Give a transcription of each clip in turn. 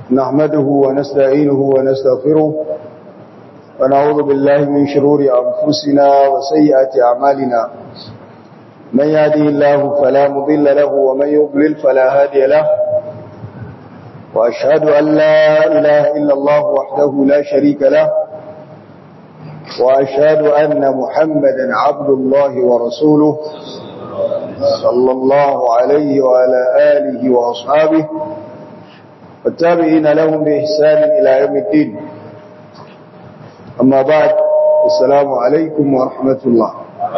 نحمده ونستعينه ونستغفره ونعوذ بالله من شرور أنفسنا وسيئات أعمالنا من يهده الله فلا مضل له ومن يضلل فلا هادي له وأشهد أن لا إله إلا الله وحده لا شريك له وأشهد أن محمدا عبد الله ورسوله صلى الله عليه وعلى آله وأصحابه والتابعين لهم بإحسان إلى يوم الدين أما بعد السلام عليكم ورحمة الله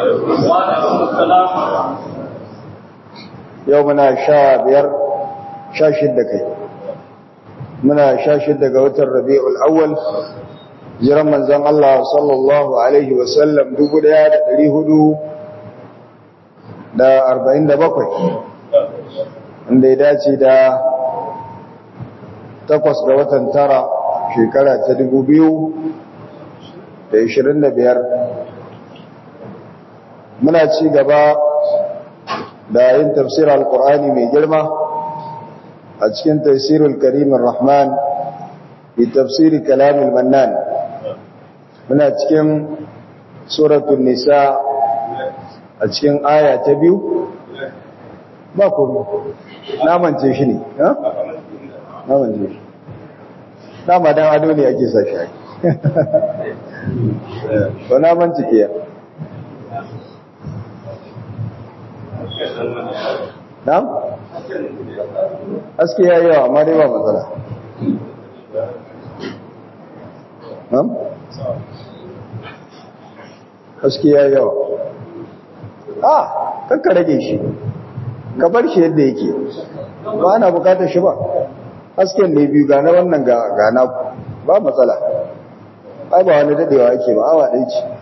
يومنا شابير شاشد كي muna sha shidda ga watan rabi'ul awwal jiran manzon Allah sallallahu alaihi wasallam 1447 inda ya dace da takwas ga watan tara shekara ta 2025 muna ci gaba da yin tafsir al-Qur'ani mai girma a cikin tafsirul karimin rahman bi tafsiri kalamul mannan muna cikin suratul nisa a cikin aya ta biyu ba kuma namance shi ne ha namance shi dama dan ado ne ake sa shi ba namance ke na'am haske ya yawa amma dai ba matsala haske ya yawa a kakka rage shi ka bar shi yadda yake ba ana bukatar shi ba hasken ne biyu gane wannan gana ba matsala ai ba wani dadewa ake ba awa ɗai ce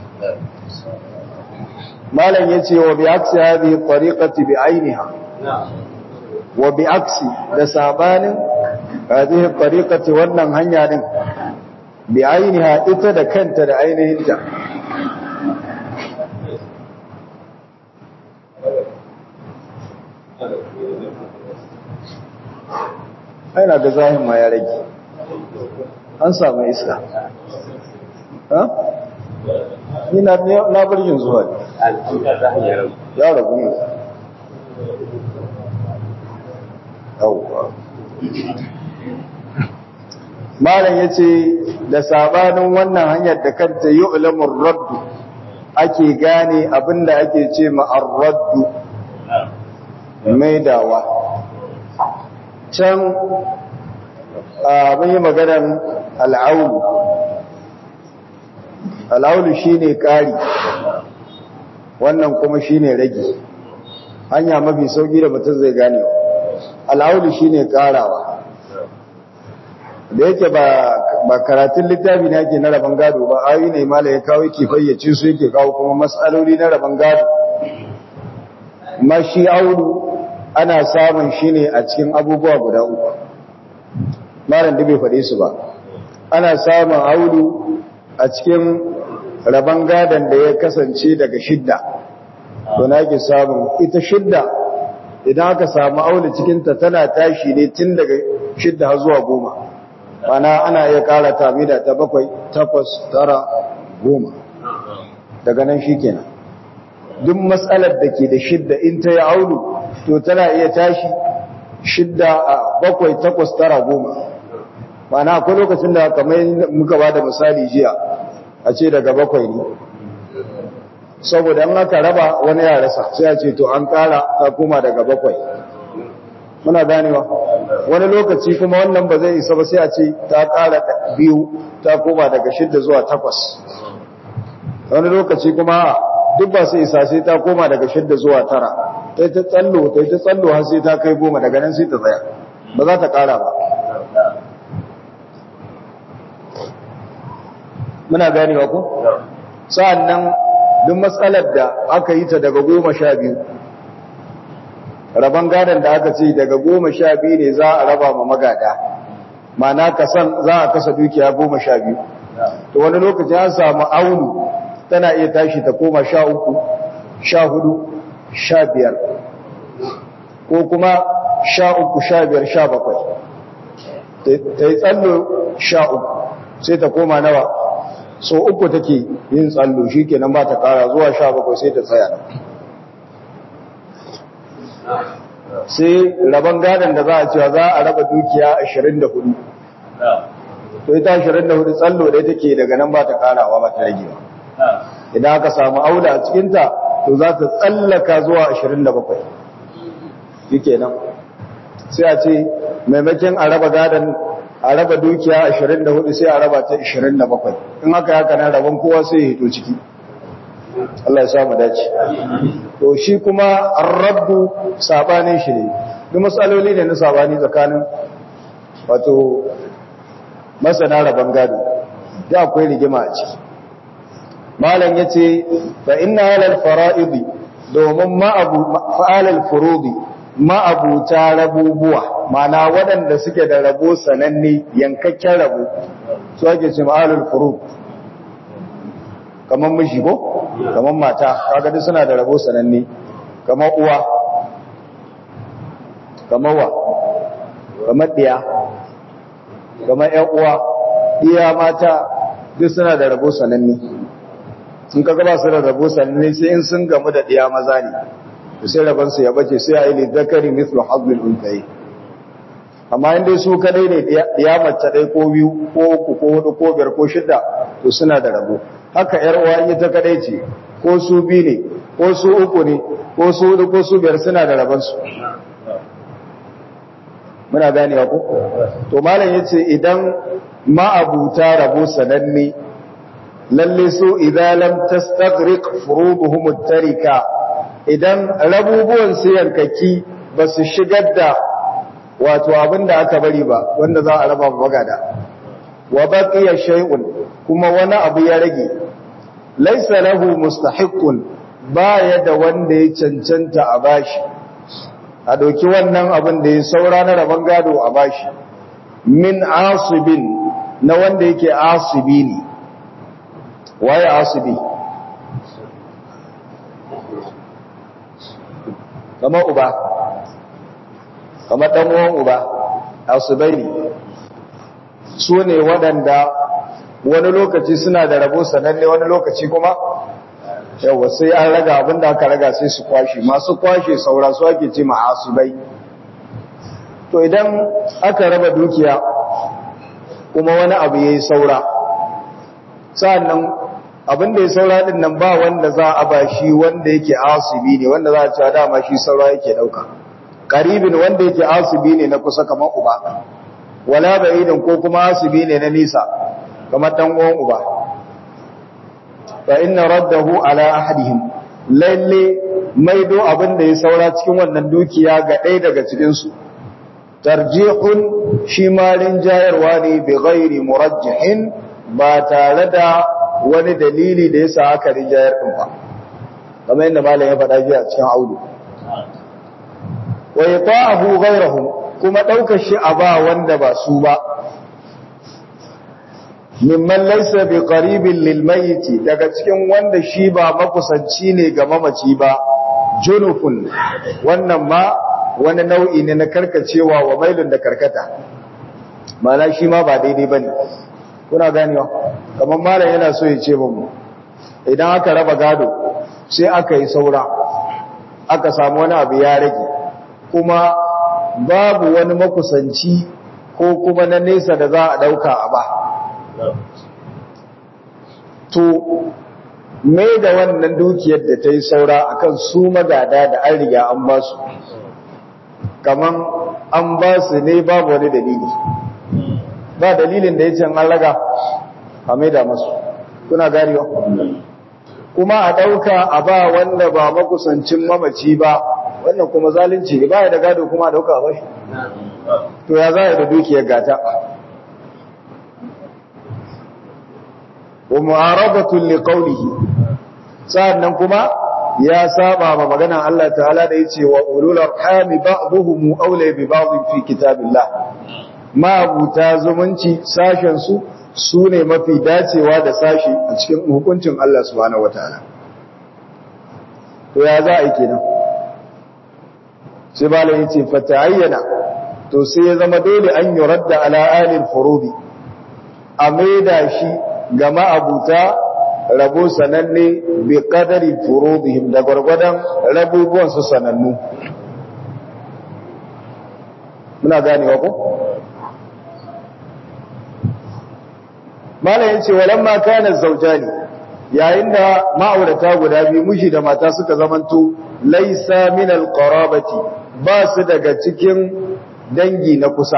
malam ya ce wa bi aksi hadhihi tariqati bi ainiha wa bi aksi da sabanin hadhihi tariqati wannan hanya din bi ainiha ita da kanta da ainihinta aina ga zahin ma ya rage an samu iska ha ni na na barjin zuwa ya rabu ne yawwa malam yace da sabanin wannan hanyar da kanta yu'lamur radd ake gane abinda ake ce ma ar-radd maidawa can mun yi maganar al'aulu al'aulu shine ƙari wannan kuma shine rage hanya mafi sauki da mutum zai gane al'aulu shine ƙarawa da yake ba karatun littafi ne ake na rabon gado ba ayi ne mala ya kawo yake fayyace su yake kawo kuma matsaloli na rabon gado mashi aulu ana samun shi ne a cikin abubuwa guda uku malam da bai faɗe su ba ana samun aulu a cikin rabon gadon da ya kasance daga shidda to na ke samun ita shidda idan aka samu aulu cikinta tana tashi ne tun daga shidda har zuwa goma mana ana iya ƙara tamida ta bakwai takwas tara goma daga nan shi kenan duk matsalar da ke da shidda in ta yi aulu to tana iya tashi shidda a bakwai takwas tara goma mana akwai lokacin da kamar muka ba da misali jiya a ce daga bakwai ne saboda an aka raba wani ya rasa sai a ce to an kara ta koma daga bakwai muna ganewa wani lokaci kuma wannan ba zai isa ba sai a ce ta kara biyu ta koma daga shidda zuwa takwas wani lokaci kuma duk ba sai isa sai ta koma daga shidda zuwa tara ta ta tsallo ta ta tsallo har sai ta kai goma daga nan sai ta tsaya ba za ta kara ba muna ganewa ko sa'annan duk matsalar da aka yi ta daga goma sha biyu rabon gadon da aka ce daga goma sha biyu ne za a raba ma magada mana kasan za a kasa dukiya goma sha biyu to wani lokaci an samu aunu tana iya tashi ta koma sha uku sha hudu sha biyar ko kuma sha uku sha biyar sha bakwai ta yi tsallo sha uku sai ta koma nawa so uku take yin tsallo shi kenan ba ta kara zuwa sha bakwai sai ta tsaya sai rabon gadon da za a cewa za a raba dukiya 24 to ita 24 tsallo da take daga nan ba ta karawa ba ta rage ba idan aka samu aula a cikinta to za ta tsallaka zuwa 27 shi kenan sai a ce maimakon a raba gadon a raba dukiya 24 sai a raba ta 27 in haka haka nan rabon kowa sai ya hito ciki Allah ya samu dace to shi kuma ar-rabbu sabanin shi ne duk matsaloli ne na sabani tsakanin wato masana rabon gado da akwai rigima a ciki malam yace fa inna alal fara'idi domin ma abu fa'alal furudi ma'abuta rabubuwa mana waɗanda suke da rabo sananne yankakken rabo su ake ce ma'alul furu kamar mishi ko kamar mata kaga duk suna da rabo sananne kamar uwa kamar wa kamar ɗiya kamar ƴan uwa ɗiya mata duk suna da rabo sananne in ka gaba su da rabo sananne sai in sun gamu da ɗiya maza ne sai rabansu ya bace sai a yi lidakari mislu hazbil untayi amma inda su kadai ne ya mace ɗai ko biyu ko uku ko hudu ko biyar ko shida to suna da rabo haka yar uwa ita kadai ce ko su biyu ne ko su uku ne ko su hudu ko su biyar suna da rabansu muna ganewa ko to malam yace idan ma'abuta rabo sananne lalle su idan lam tastaghriq furuduhum at-tarika idan rabubuwan su yankaki ba su shigar da wato abin da aka bari ba wanda za a raba magada wa baqiya shay'un kuma wani abu ya rage laysa lahu mustahiqqun baya da wanda ya cancanta a bashi a doki wannan abin da ya saura na raban gado a bashi min asibin na wanda yake asibi ne waye asibi kamar uba kamar ɗan uwan uba asibai ne su ne waɗanda wani lokaci suna da rabo sananne wani lokaci kuma yawa sai an raga abinda aka raga sai su kwashe masu kwashe saura su ake ce ma asibai to idan aka raba dukiya kuma wani abu ya yi saura sa'annan abin da ya saura din nan ba wanda za a ba shi wanda yake asibi ne wanda za a cewa dama shi saura yake dauka karibin wanda yake asibi ne na kusa kamar uba wala ba'idin ko kuma asibi ne na nisa kamar dan uwan uba fa inna raddahu ala ahadihim lalle maido abin da ya saura cikin wannan dukiya ga ɗaya daga cikin su tarjihun shi malin jayarwa ne bi ghairi murajjihin ba tare da wani dalili da yasa aka rijayar din ba kamar yadda malam ya faɗa jiya cikin audu wa yata'ahu ghayruhu kuma daukar shi a ba wanda ba su ba mimman laysa bi qaribin lil mayyit daga cikin wanda shi ba makusanci ne ga mamaci ba junufun wannan ma wani nau'i ne na karkacewa wa mailun da karkata mana shi ma ba daidai bane kuna ganewa kamar malam yana so ya ce mu idan aka raba gado sai aka yi saura aka samu wani abu ya rage kuma babu wani makusanci ko kuma na nesa da za a dauka a ba to mai da wannan dukiyar da ta yi saura akan su magada da an riga an ba su kaman an ba su ne babu wani dalili ba dalilin da ya ce an raga a mai da masu kuna gariwa kuma a ɗauka a ba wanda ba makusancin mamaci ba wannan kuma zalunci ne ba ya da gado kuma a ɗauka a bashi to ya za a da dukiyar gata wa mu'arabatun liqaulihi sa'annan kuma ya saba ma maganan Allah ta'ala da yace wa ulul arhami ba'dhum awla bi ba'd fi kitabillah ma abuta zumunci sashen su sune mafi dacewa da sashi a cikin hukuncin Allah subhanahu wataala to ya za a yi kenan sai malai yace fa ta'ayyana to sai ya zama dole an yuradda ala alil furudi a maida shi ga ma'abuta rabo sananne bi qadari furudihim da gwargwadon rabubuwan su sanannu muna ganewa ko malam yace walamma kana zawjani yayin da ma'aurata guda biyu miji da mata suka zamanto laisa min alqarabati ba su daga cikin dangi na kusa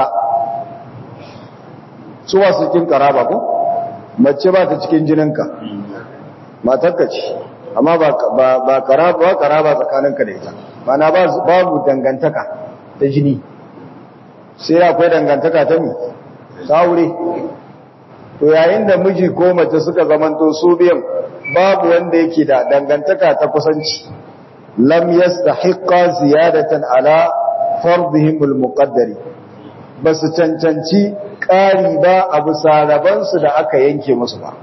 su wasu cikin karaba ko mace ba ta cikin jininka matarka ce amma ba ba karaba ba karaba tsakaninka da ita mana babu dangantaka ta jini sai akwai dangantaka ta mi saure to yayin da miji ko mace suka zamanto su biyan babu wanda yake da dangantaka ta kusanci lam yastahiqqa ziyadatan ala fardihim almuqaddari basu cancanci ƙari ba a bisa rabansu da aka yanke musu ba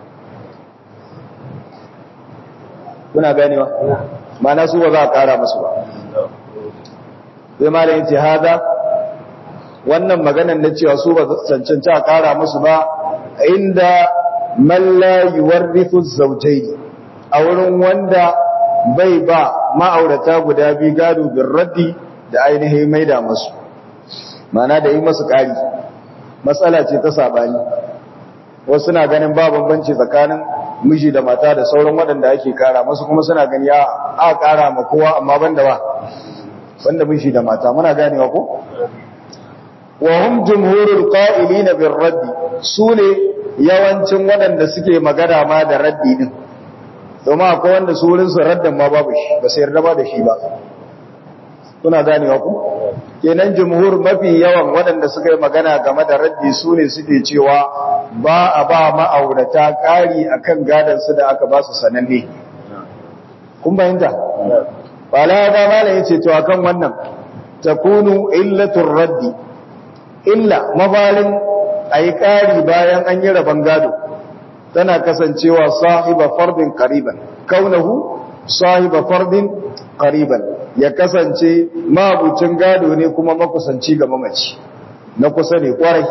kuna ganewa mana su ba za a ƙara musu ba sai malam yace hada wannan maganar na cewa su ba cancanci a ƙara musu ba inda man la yuwarrithu zawjayn a wurin wanda bai ba ma'aurata guda biyu gado bin raddi da ainihin maida musu mana da yi masu ƙari matsala ce ta sabani wasu na ganin ba bambanci tsakanin miji da mata da sauran waɗanda ake kara masu kuma suna gani ya a kara ma kowa amma banda ba banda miji da mata muna ganewa ko wa hum jumhurul qa'ilina bir raddi sune yawancin waɗanda suke magana ma da raddi din domin akwai wanda su wurin su raddan ma babu shi ba sai yarda ba da shi ba kuna ganewa ku kenan jumhur mafi yawan waɗanda suka yi magana game da raddi su ne suke cewa ba a ba ma'aurata ƙari akan gadon su da aka ba su sananne kun bayanta wala da malam yace to akan wannan takunu illatur raddi illa mabalin ayi ƙari bayan an yi rabon gado tana kasancewa sahiba fardin qariban kaunahu sahiba fardin qariban ya kasance mabucin gado ne kuma makusanci ga mamaci na kusa ne kwarai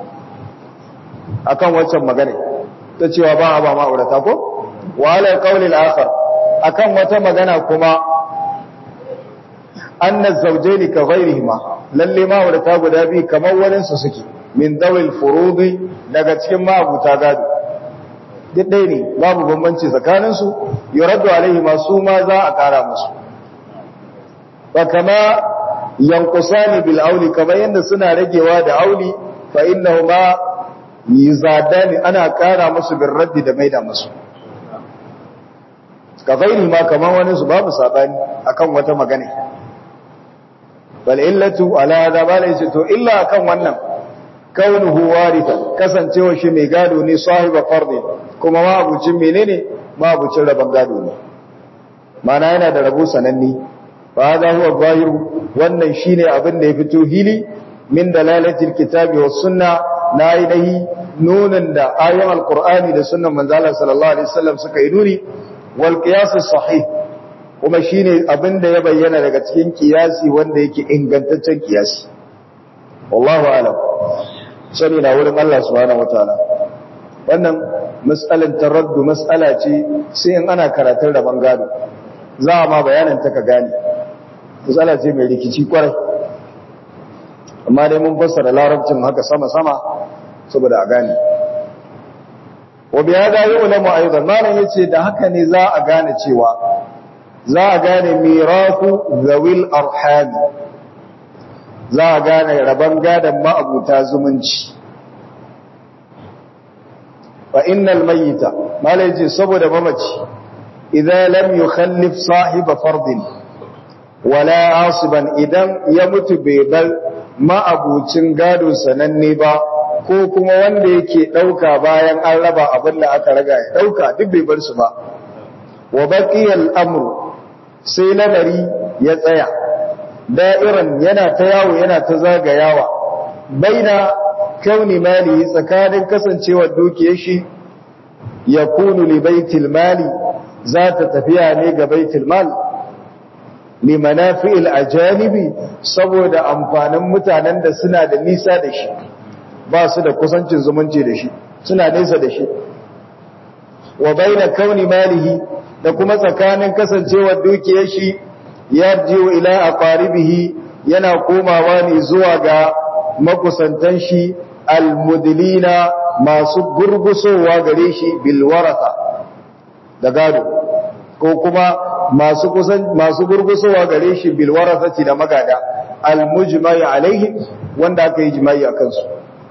akan waccan magana ta cewa ba a ba ma'aurata ko wala qaulil akhar akan wata magana kuma anna zawjaini ka ghayrihima lalle ma'aurata guda biyu kamar wani su suke min dawil furudi daga cikin ma'abuta gado duk ɗaya ne babu bambanci tsakaninsu yuraddu alaihi masu ma za a ƙara musu fa kama yanqusani bil auli kamar yanda suna ragewa da auli fa innahuma yuzadani ana ƙara musu bil raddi da maida musu ka gairi ma kamar wani su babu sabani akan wata magana bal illatu ala hada bala yace to illa akan wannan kaunuhu warithan kasancewa shi mai gado ne sahiba fardi kuma mabucin menene mabucin rabon gado ne mana yana da rabo sananne fa hada huwa zahir wannan shine abin da ya fito hili min dalalatil kitabi was sunna na ainihi nunan da ayoyin alqur'ani da sunnan manzo Allah sallallahu alaihi wasallam suka yi nuni wal qiyas sahih kuma shine abin da ya bayyana daga cikin kiyasi wanda yake ingantaccen kiyasi wallahu alam sani na wurin Allah subhanahu wataala wannan mas'alan taraddu mas'ala ce sai in ana karatun da bangado za a ma bayanin ta ka gane mas'ala ce mai rikici kwarai amma dai mun fassara larabcin haka sama sama saboda a gane wa bi hada yu'lamu aidan malan yace da haka ne za a gane cewa za a gane mirafu zawil arhami za a gane rabon gadon ma'abuta zumunci fa innal mayyita malai ce saboda mamaci idan lam yukhallif sahiba fardin wala asiban idan ya mutu bai bar ma'abucin gado sananne ba ko kuma wanda yake dauka bayan an raba abin da aka raga ya dauka duk bai bar su ba wa baqiyal amru sai lamari ya tsaya da'iran yana ta yawo yana ta zagayawa baina kauni mali tsakanin kasancewar dukiyar shi ya kunu li baitil mali za ta tafiya ne ga baitil mal limanafi'il ajanibi saboda amfanin mutanen da suna da nisa da shi ba su da kusancin zumunci da shi suna nesa da shi wa baina kauni malihi da kuma tsakanin kasancewar dukiyar shi yarjiu ila aqaribihi yana komawa ne zuwa ga makusantan shi almudlina masu gurgusowa gare shi bil waratha da gado ko kuma masu kusan masu gurgusowa gare shi bil warathati da magada almujmai alaihi wanda aka yi jima'i akan su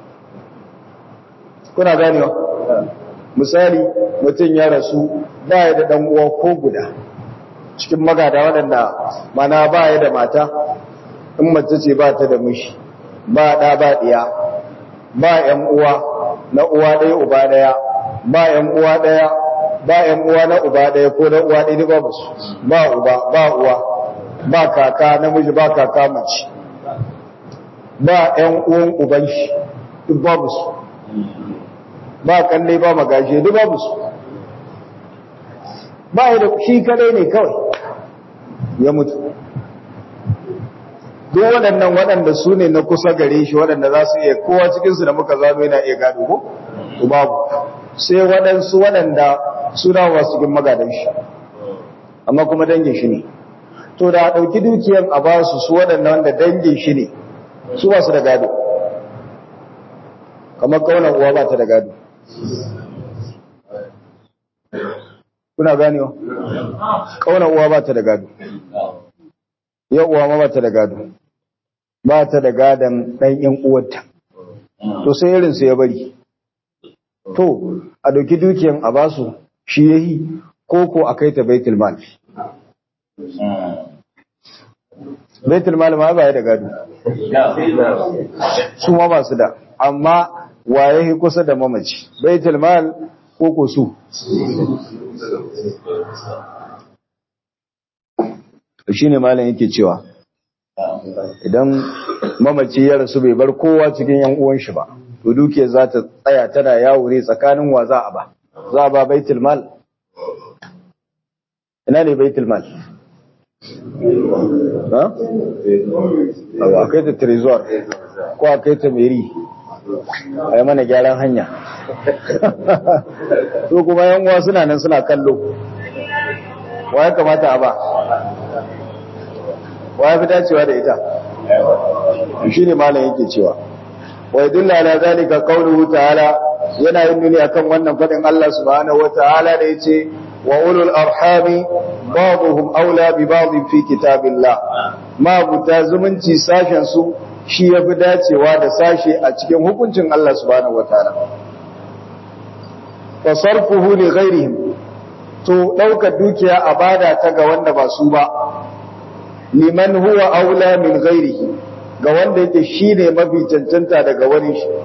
kuna ganewa misali mutum ya rasu ba ya da dan uwa ko guda cikin magada waɗanda mana ba ya da mata in mace ce ba ta da mishi ba ɗa ba ɗiya ba ‘yan uwa na uwa ɗaya uba ɗaya ba ‘yan uwa ɗaya ba ‘yan uwa na uba ɗaya ko na uwa ɗaya ba su ba uba ba uwa ba kaka namiji ba kaka mace ba ‘yan uwan uban shi duk babu su ba kalle ba magaje duk babu su ba ya da shi kadai ne kawai ya mutu duk waɗannan waɗanda su ne na kusa gare shi waɗanda za su iya kowa cikinsu da muka zano yana iya gado ko? to babu sai waɗansu waɗanda suna wasu cikin magadan shi amma kuma dangin shi ne to da a ɗauki dukiyan a ba su su waɗanda wanda dangin shi ne su ba su da gado kamar kaunar uwa ba ta da gado kuna ganewa kaunar uwa ba ta da gado yau uwa ma ba ta da gado ba ta da gadon ɗan ‘yan uwarta, to sai irinsu ya bari. To, a ɗauki dukiyan a basu shi ya yi, ko ko a kai ta baitul mal. Baitul mal ma ba ya da gado. Su ma ba su da, amma wa ya yi kusa da mamaci, baitul mal ko ko su. Shi ne malam yake cewa, idan mamaci ya rasu bai bar kowa cikin yan uwan shi ba to dukiyar za ta tsaya tana yawo ne tsakanin wa za a ba za a ba baitul mal ina ne baitul mal ha a kai ta trezor ko a kai ta meri a yi mana gyaran hanya to kuma yan uwa suna nan suna kallo wa ya kamata a ba wa ya fi dacewa da ita shi ne malam yake cewa wa yadulla ala zalika qawluhu ta'ala yana yin nuni akan wannan fadin Allah subhanahu wa ta'ala da yace wa ulul arhami ba'dhum aula bi ba'd fi kitabillah ma buta zumunci sashen su shi yafi dacewa da sashe a cikin hukuncin Allah subhanahu wa ta'ala fa sarfuhu li ghairihim to daukar dukiya a bada ta ga wanda ba su ba liman huwa aula min ghairihi ga wanda yake shine mafi cancanta daga wani shi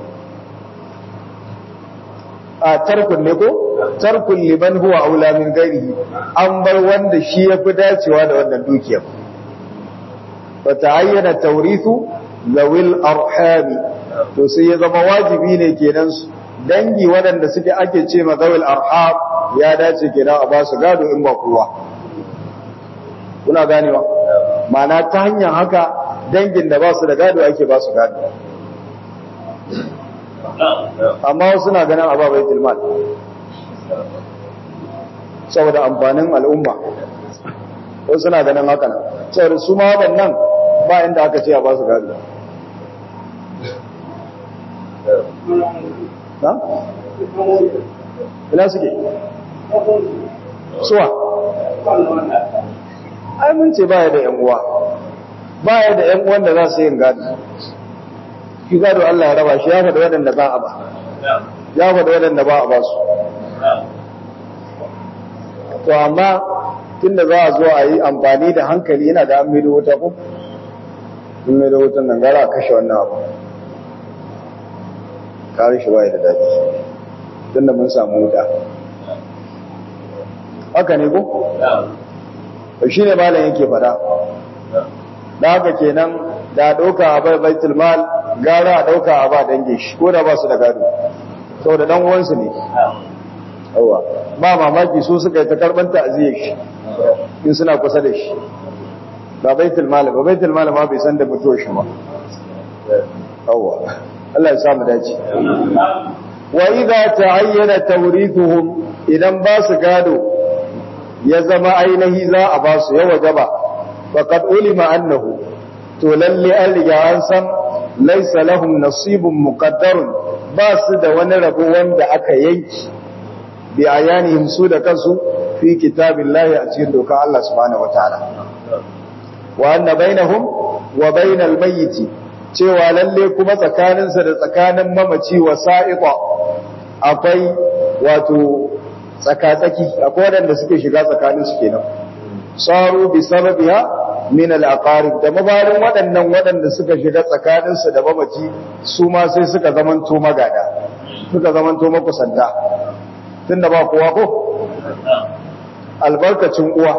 a tarkun ne ko tarkun liman huwa aula min ghairihi an bar wanda shi yafi dacewa da wannan dukiyar fa ta'ayyana tawrithu zawil arhami to sai ya zama wajibi ne kenan dangi waɗanda suke ake ce ma zawil arham ya dace kenan a ba su gado in ba kowa kuna ganewa mana ta hanyar haka dangin da ba su da gado ake ba su gado amma wasu na ganin ababai tilmal saboda amfanin al'umma wasu na ganin haka nan saboda su ma waɗannan ba inda aka ce a ba su gado na? ina suke? suwa? ai mun ce baya da 'yan uwa baya da 'yan uwan da za su yin gado shi gado Allah ya raba shi ya faɗa waɗanda ba a ba ya faɗa waɗanda ba a ba su to amma tunda za a zo a yi amfani da hankali yana da an maido wuta ko in maido wutan nan gara a kashe wannan abu kare shi baya da daɗi tunda mun samu wuta haka ne ko shi ne malam yake fada da haka kenan da ɗauka a bai baitul mal gara a ɗauka a ba dange shi ko da ba su da gado saboda dan uwansu ne yawa ba mamaki su suka yi ta karɓar ta'aziyar shi in suna kusa da shi ba baitul mal ba baitul mal ma bai san da mutuwar shi ba yawa Allah ya samu dace wa idza ta'ayyana tawrithuhum idan ba su gado ya zama ainihi za a ba su ya wajaba faqad ulima annahu to lalle an riga an san laysa lahum nasibun muqaddarun ba su da wani rabo wanda aka yanki bi ayanihim su da kansu fi kitabillahi a cikin doka Allah subhanahu wataala wa anna bainahum wa bainal mayyiti cewa lalle kuma tsakaninsa da tsakanin mamaci wa sa'iqa akwai wato tsakatsaki akwai waɗanda suke shiga tsakanin su kenan saru bi sababiha min al-aqarib da mabarin waɗannan waɗanda suka shiga tsakanin su da mamaci su ma sai suka zamanto magada suka zamanto makusanta tunda ba kowa ko albarkacin uwa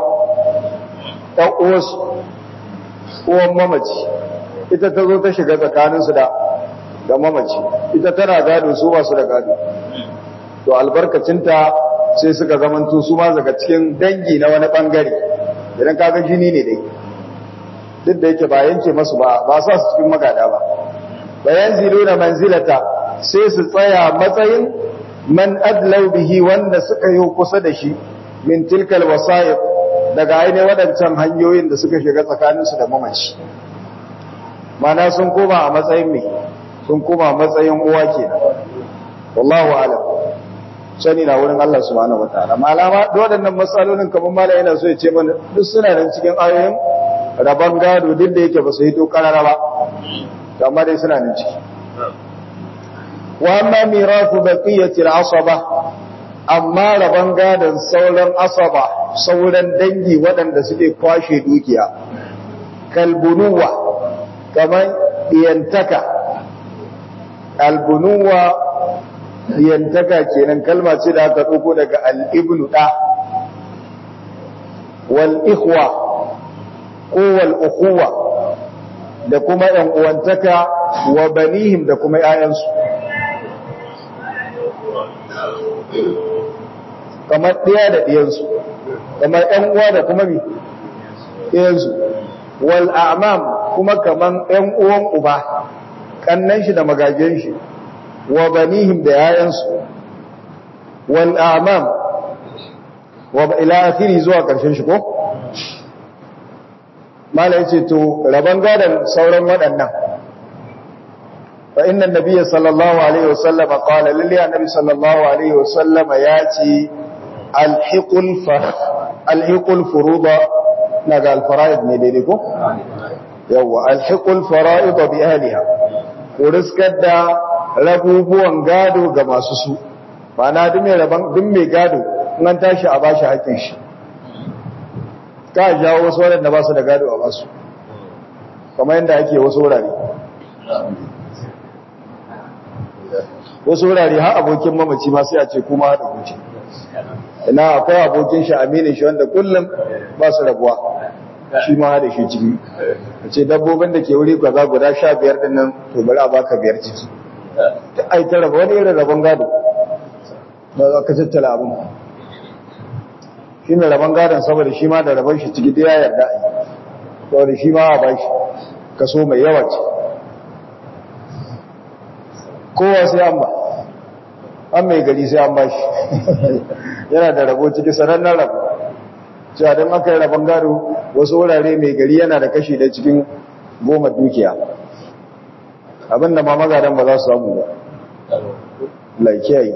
ɗan uwarsu uwan mamaci ita ta zo ta shiga tsakaninsu da da mamaci ita tana gado su ba su da gado to albarkacinta sai suka zamanto su ma daga cikin dangi na wani bangare idan kaga jini ne dai duk da yake ba yanke masu ba ba sa su cikin magada ba bayan ziluna manzilata sai su tsaya matsayin man adlau bihi wanda suka yi kusa da shi min tilkal wasa'id daga ainihin waɗancan hanyoyin da suka shiga tsakaninsu da mamaci mana sun koma a matsayin mai sun koma a matsayin uwa ke wallahu alam sani na wurin Allah subhanahu wataala malama da waɗannan matsalolin kamar mala yana so ya ce mana duk suna nan cikin ayoyin rabon gado duk da yake ba su hito karara ba amma dai suna nan ciki wa amma mirafu baqiyati al-asaba amma rabon gadon sauran asaba sauran dangi waɗanda suke kwashe dukiya kalbunuwa kamar diyantaka albunuwa diyantaka kenan kalma ce da aka ɗauko daga al'ibnu ɗa wal ikhwa ko wal ukhuwa da kuma ‘yan uwantaka wa banihim da kuma ‘ya'yansu kamar ɗaya da ɗiyansu kamar ‘yan uwa da kuma mi ɗiyansu wal a'mam kuma kamar ‘yan uwan uba ƙannan shi da magajen shi wa banihim da ‘ya'yansu wal a'mam wa ila akhiri zuwa ƙarshen shi ko mala yace to raban gadan sauran waɗannan fa inna nabiyya sallallahu alaihi wasallam qala lillahi annabi sallallahu alaihi wasallam yace alhiqul fa alhiqul furuda naga alfara'id ne daidai ko yawa alhiqul fara'id bi ahliha ko riskar da rabubuwan gado ga masu su ma'ana duk mai raban duk mai gado in an tashi a bashi haƙƙin shi ka jawo wasu waɗanda ba su da gado a basu kamar yadda ake wasu wurare wasu wurare har abokin mamaci ma sai a ce kuma haɗa kuce ina akwai abokin shi aminin shi wanda kullum ba su rabuwa shi ma haɗa shi ciki a ce dabbobin da ke wuri kwaza guda sha biyar ɗin nan to bari a baka biyar ciki ta ai ta raba wani irin rabon gado ba za ka tattala abin shi mai rabon gadon saboda shi ma da rabon shi ciki da ya yarda a yi saboda shi ma a ba shi kaso mai yawa ce kowa sai an ba an mai gari sai an ba shi yana da rabo ciki sanannen rabo cewa don aka yi rabon gado wasu wurare mai gari yana da kashi da cikin goma dukiya abinda ma magadan ba za su samu ba laikiyayi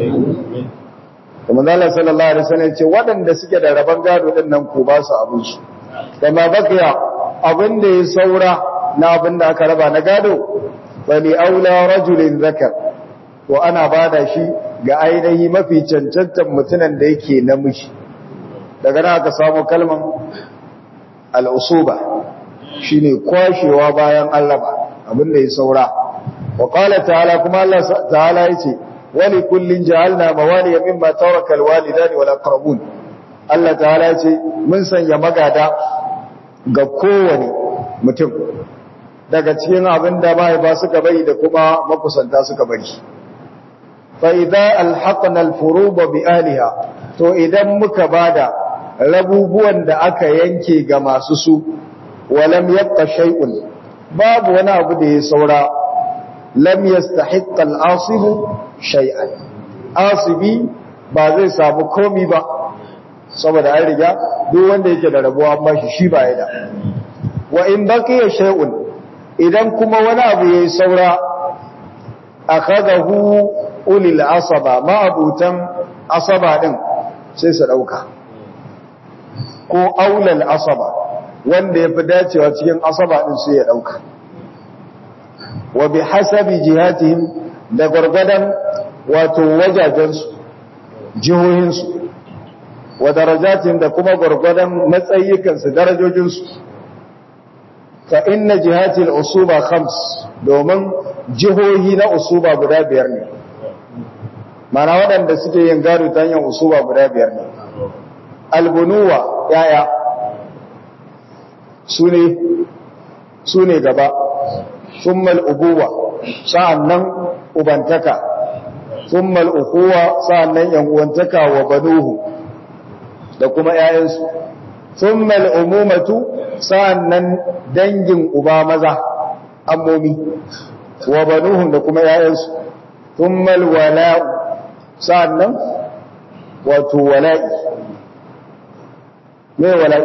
kuma zala sallallahu alaihi wasallam ce waɗanda suke da rabon gado din nan ko ba su abin su kama bakiya abin da ya saura na abin da aka raba na gado bali aula rajulin zakar to ana bada shi ga ainihi mafi cancantan mutunan da yake namiji daga nan aka samu kalman al'usuba shine kwashewa bayan Allah abin da ya saura wa qala ta'ala kuma Allah ta'ala yace wali kullin ja'alna mawaliya mimma taraka alwalidani wal aqrabun Allah ta'ala yace mun sanya magada ga kowane mutum daga cikin abin da mahaifa suka bari da kuma makusanta suka bari fa idza alhaqna alfurud bi ahliha to idan muka bada rabubuwan da aka yanke ga masu su wa lam yabqa shay'un babu wani abu da ya saura lam yastahiqqa al-asibu shay'an asibi ba zai samu komi ba saboda an riga duk wanda yake da rabuwa an bashi shi ba ya da wa in baqiya shay'un idan kuma wani abu yayi saura akhadahu ulil asaba ma abutan asaba din sai su dauka ko aulal asaba wanda yafi dacewa cikin asaba din sai ya dauka wa bihasabi jihatihim da gurgadan wato wajajensu jihohinsu wa darajatihim da kuma gurgadan matsayikansu darajojinsu fa inna jihatil usuba khams domin jihohi na usuba guda biyar ne mana waɗanda suke yin gado ta hanyar usuba guda biyar ne albunuwa yaya su ne gaba summal ubuwa sa'annan ubantaka summal ukuwa sa'annan yan uwantaka wa banuhu da kuma 'ya'yansu summal umumatu sa'annan dangin uba maza ammomi wa banuhum da kuma yayansu thummal wala'u sa'annan wato wala'i me wala'i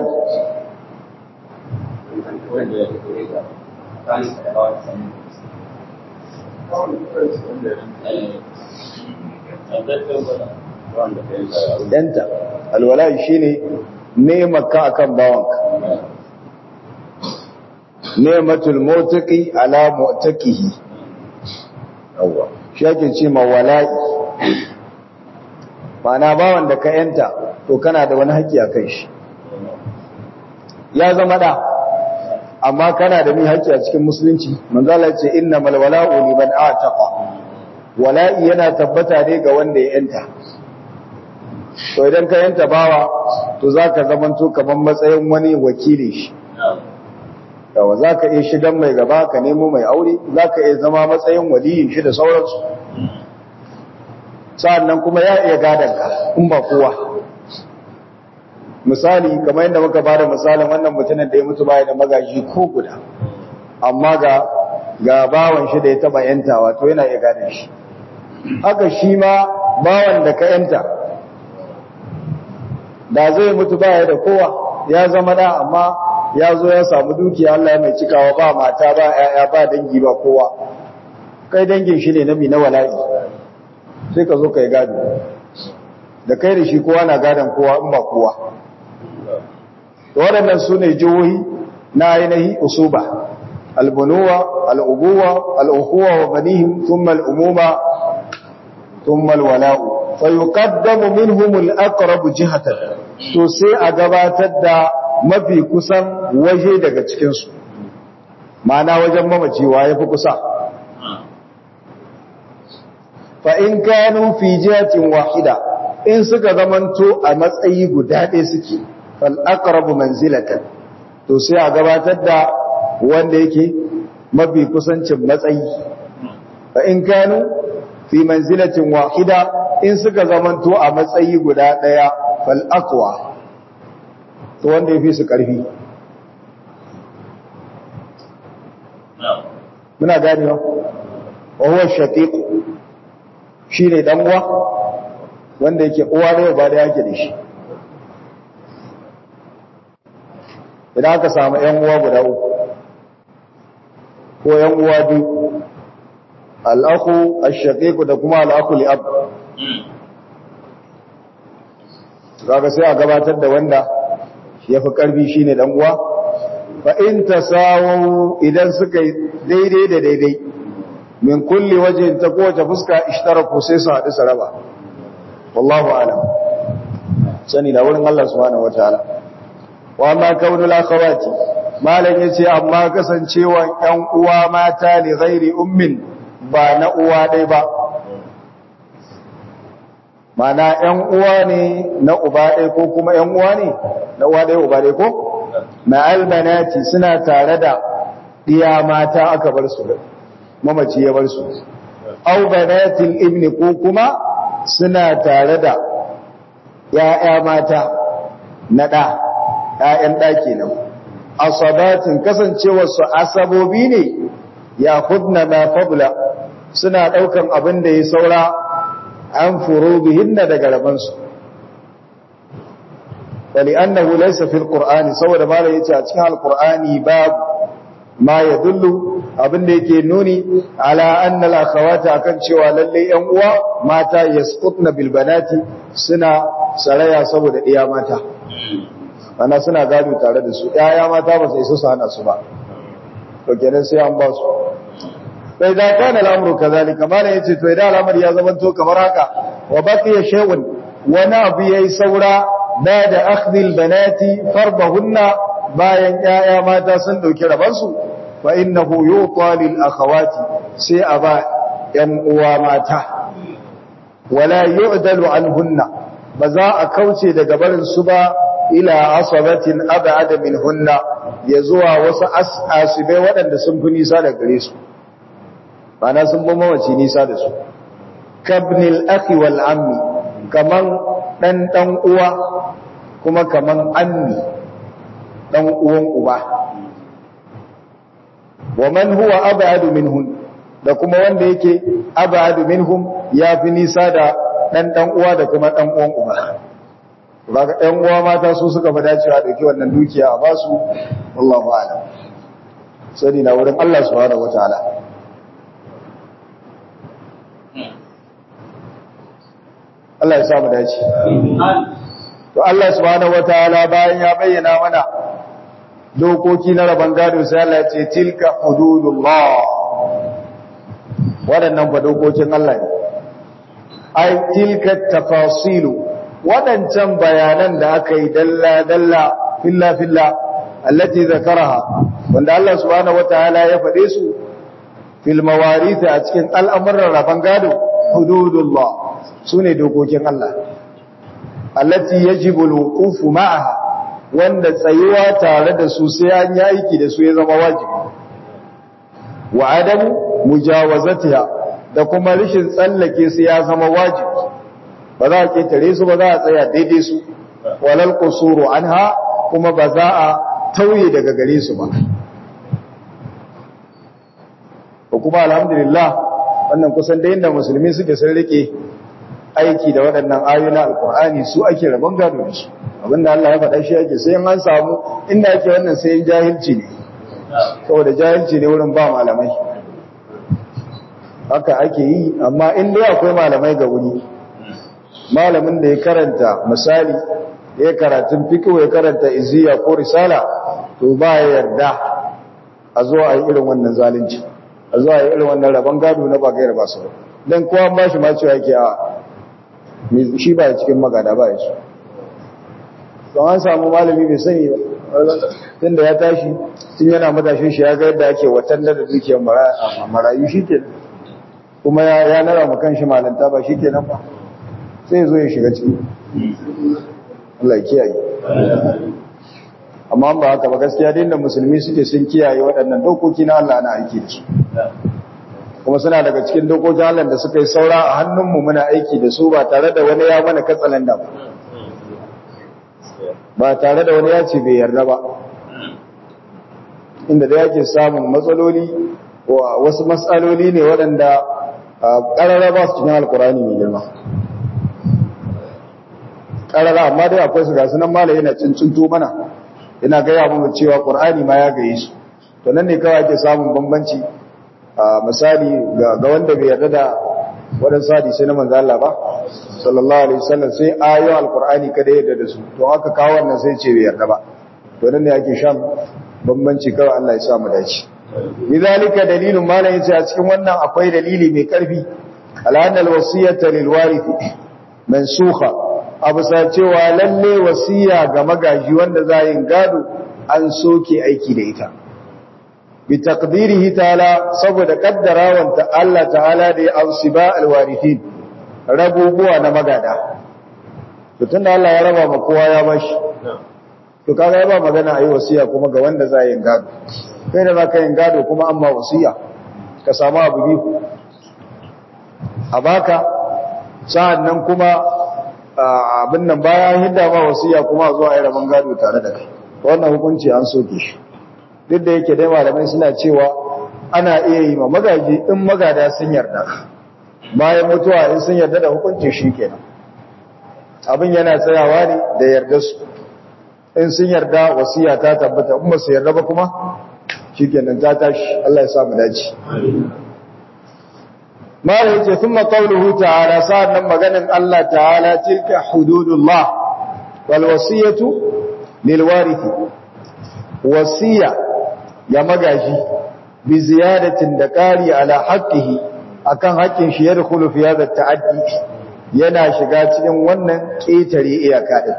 danta alwala'i shine nemaka akan bawanka nematul motaki ala motakihi yawwa shi ake ce ma wala'i mana bawan da ka yanta to kana da wani haƙƙi a kai shi ya zama da amma kana da mi haƙƙi a cikin musulunci manzala ce inna mal wala'u liman ataqa wala'i yana tabbata ne ga wanda ya yanta to idan ka yanta bawa to zaka zamanto kaman matsayin wani wakili shi yawa za ka iya shigan mai gaba ka nemo mai aure za ka iya zama matsayin waliyin shi da sauransu sa'annan kuma ya iya ka in ba kowa misali kamar yadda muka ba da misalin wannan mutumin da ya mutu baya da magaji ko guda amma ga ga bawan shi da ya taba yantawa to yana iya gadon shi haka shi ma bawan da ka yanta da zai mutu baya da kowa ya zama da amma ya zo ya samu dukiya Allah ya mai cikawa ba mata ba ƴaƴa ba dangi ba kowa kai dangin shi ne na mi na wala'i sai ka zo kai gado da kai da shi kowa na gadon kowa in ba kowa to waɗannan su ne jihohi na ainihi usuba albunuwa al'ubuwa al'ukuwa wa banihim thumma al'umuma thumma alwala'u fa yuqaddamu minhum al-aqrab jihatan to sai a gabatar da mafi kusan waje daga cikinsu ma'ana wajen mamacewa ya fi kusa fa'in kanu fi jihatin wahida in suka zamanto a matsayi guda ɗaya suke fal'akarabu manzilatan to sai a gabatar da wanda yake mafi kusancin matsayi fa'in kanu fi manzilatin wahida in suka zamanto a matsayi guda ɗaya fal'akwa to wanda ya fi su ƙarfi muna gani wa wahuwa shaƙiƙu shi ne ɗan'uwa wanda yake uwa da ba da yake da shi idan aka samu ‘yan'uwa guda uku ko ‘yan'uwa biyu al'aku a shaƙiƙu da kuma al'aku li'ab kaga sai a gabatar da wanda ya fi ƙarfi shi ne ɗan'uwa fa'in ta sawon idan suka daidai da daidai min kulle waje ta kowace fuska ishtaraku sai su haɗu saraba wallahu alam sani da wurin Allah subhanahu wataala wa amma kaunul akhawati malam yace amma kasancewa ƴan uwa mata li ghairi ummin ba na uwa dai ba mana ƴan uwa ne na uba dai ko kuma ƴan uwa ne na uwa dai uba dai ko ma'al banati suna tare da diya mata aka bar su mamaci ya bar su aw banatil ibni ko kuma suna tare da ya'ya mata na da ƴaƴan da kenan asabatin kasancewar su asabobi ne ya khudna ma fadla suna daukan abin da ya saura an furubihinna daga raban su wali annahu laysa fil qur'ani saboda malai yace a cikin alqur'ani bab ma yadullu abin da yake nuni ala anna al-akhawati akan cewa lalle yan uwa mata yasqutna bil banati suna saraya saboda iya mata ana suna gado tare da su yaya mata ba sai su hana su ba to kenan sai an ba su sai da kana al'amru kazalika mala yace to idan al'amari ya zama to kamar haka wa baqiya shay'un wani abu yayi saura da da akhdhil banati farbahunna bayan yaya mata sun dauki rabansu fa innahu yuqa lil akhawati sai a ba yan uwa mata wala yu'dalu anhunna ba za a kauce daga barin su ba ila asabatin ab'ada minhunna ya zuwa wasu asibai waɗanda sun fi nisa da gare su bana sun bi mawaci nisa da su kabnil akhi wal ammi kaman dan dan uwa kuma kaman ammi dan uwan uba wa man huwa ab'adu minhun da kuma wanda yake ab'adu minhum ya fi nisa da dan dan uwa da kuma dan uwan uba kaga ɗan uwa mata su suka fi dacewa dauki wannan dukiya a basu wallahu a'lam sani na wurin Allah subhanahu wataala Allah ya sa mu dace to Allah subhanahu wataala bayan ya bayyana mana dokoki na rabon gado sai Allah ya ce tilka hududullah waɗannan fa dokokin Allah ne ai tilka tafasilu waɗancan bayanan da aka yi dalla dalla filla filla allati zakaraha wanda Allah subhanahu wataala ya faɗe su fil mawarith a cikin al'amuran rabon gado hududullah sune dokokin Allah allati yajibu al-wuqufu ma'aha wanda tsayuwa tare da su sai an yi aiki da su ya zama wajibi wa adamu mujawazatiha da kuma rishin tsallake su ya zama wajibi ba za a ketare su ba za a tsaya daidai su walal qusuru anha kuma ba za a tauye daga gare su ba ko kuma alhamdulillah wannan kusan da inda musulmi suke sun rike aiki da waɗannan ayoyin alkur'ani su ake rabon gado da su abinda Allah ya faɗa shi ake sai an samu inda ake wannan sai jahilci ne saboda jahilci ne wurin ba malamai haka ake yi amma in dai akwai malamai ga wuri malamin da ya karanta misali ya karatun fiqh ya karanta iziya ko risala to ba ya yarda a zo a yi irin wannan zalunci a zo a yi irin wannan rabon gado na ba gaira ba su dan kowa ba shi ma cewa yake a shi ba cikin magada ba ya so don an samu malami bai sani ba tun da ya tashi tun yana matashin shi ya ga yadda ake watan da dukiyar marayu shi ke kuma ya nara makan shi malanta ba shi ke nan ba sai zo ya shiga ciki Allah kiyaye amma ba haka ba gaskiya din da musulmi suke sun kiyaye waɗannan dokoki na Allah na aiki da su kuma suna daga cikin dokokin Allah da suka yi saura a hannunmu muna aiki da su ba tare da wani ya mana katsalanda ba ba tare da wani ya ce bai yarda ba inda da yake samun matsaloli wasu matsaloli ne waɗanda ƙarara ba su cikin alkurani mai girma ƙarara amma dai akwai su gasu nan mala yana cincinto mana yana gaya mu cewa ƙur'ani ma ya gaye su to nan ne kawai ake samun bambanci misali ga wanda bai yarda da waɗansu hadisai na manzo Allah ba sallallahu alaihi wasallam sai ayoyin alqur'ani kada yarda da su to aka kawo wannan sai ce bai yarda ba to nan ne ake shan bambanci kawai Allah ya sa mu dace lidhalika dalilun malan yace a cikin wannan akwai dalili mai karfi al'anna alwasiyata lilwarithi mansukha abu sa cewa lalle wasiya ga magaji wanda za yin gado an soke aiki da ita bi taqdirihi ta'ala saboda kaddarawanta Allah ta'ala da ya ausiba alwarithin rabubuwa na magada to tunda Allah ya raba ma kowa ya bashi to kaga ya ba magana ayi wasiya kuma ga wanda za yin gado kai da zaka yin gado kuma amma wasiya ka samu abu biyu a baka sa'annan kuma abin nan bayan hidda ma wasiya kuma zuwa ayi raban gado tare da kai wannan hukunci an soke shi duk da yake dai malamai suna cewa ana iya yi ma magaji in magada sun yarda bayan mutuwa in sun yarda da hukunci shi kenan abin yana tsayawa ne da yarda su in sun yarda wasiya ta tabbata in ba su yarda ba kuma shi kenan ta tashi Allah ya samu dace mala yace thumma qawluhu ta'ala sa'annan maganin Allah ta'ala tilka hududullah wal wasiyatu lil warithi wasiya ya magaji bi ziyadatin da ƙari ala haqqihi akan haƙƙin shi yadkhulu fi hadha ta'addi yana shiga cikin wannan ƙetare iyaka din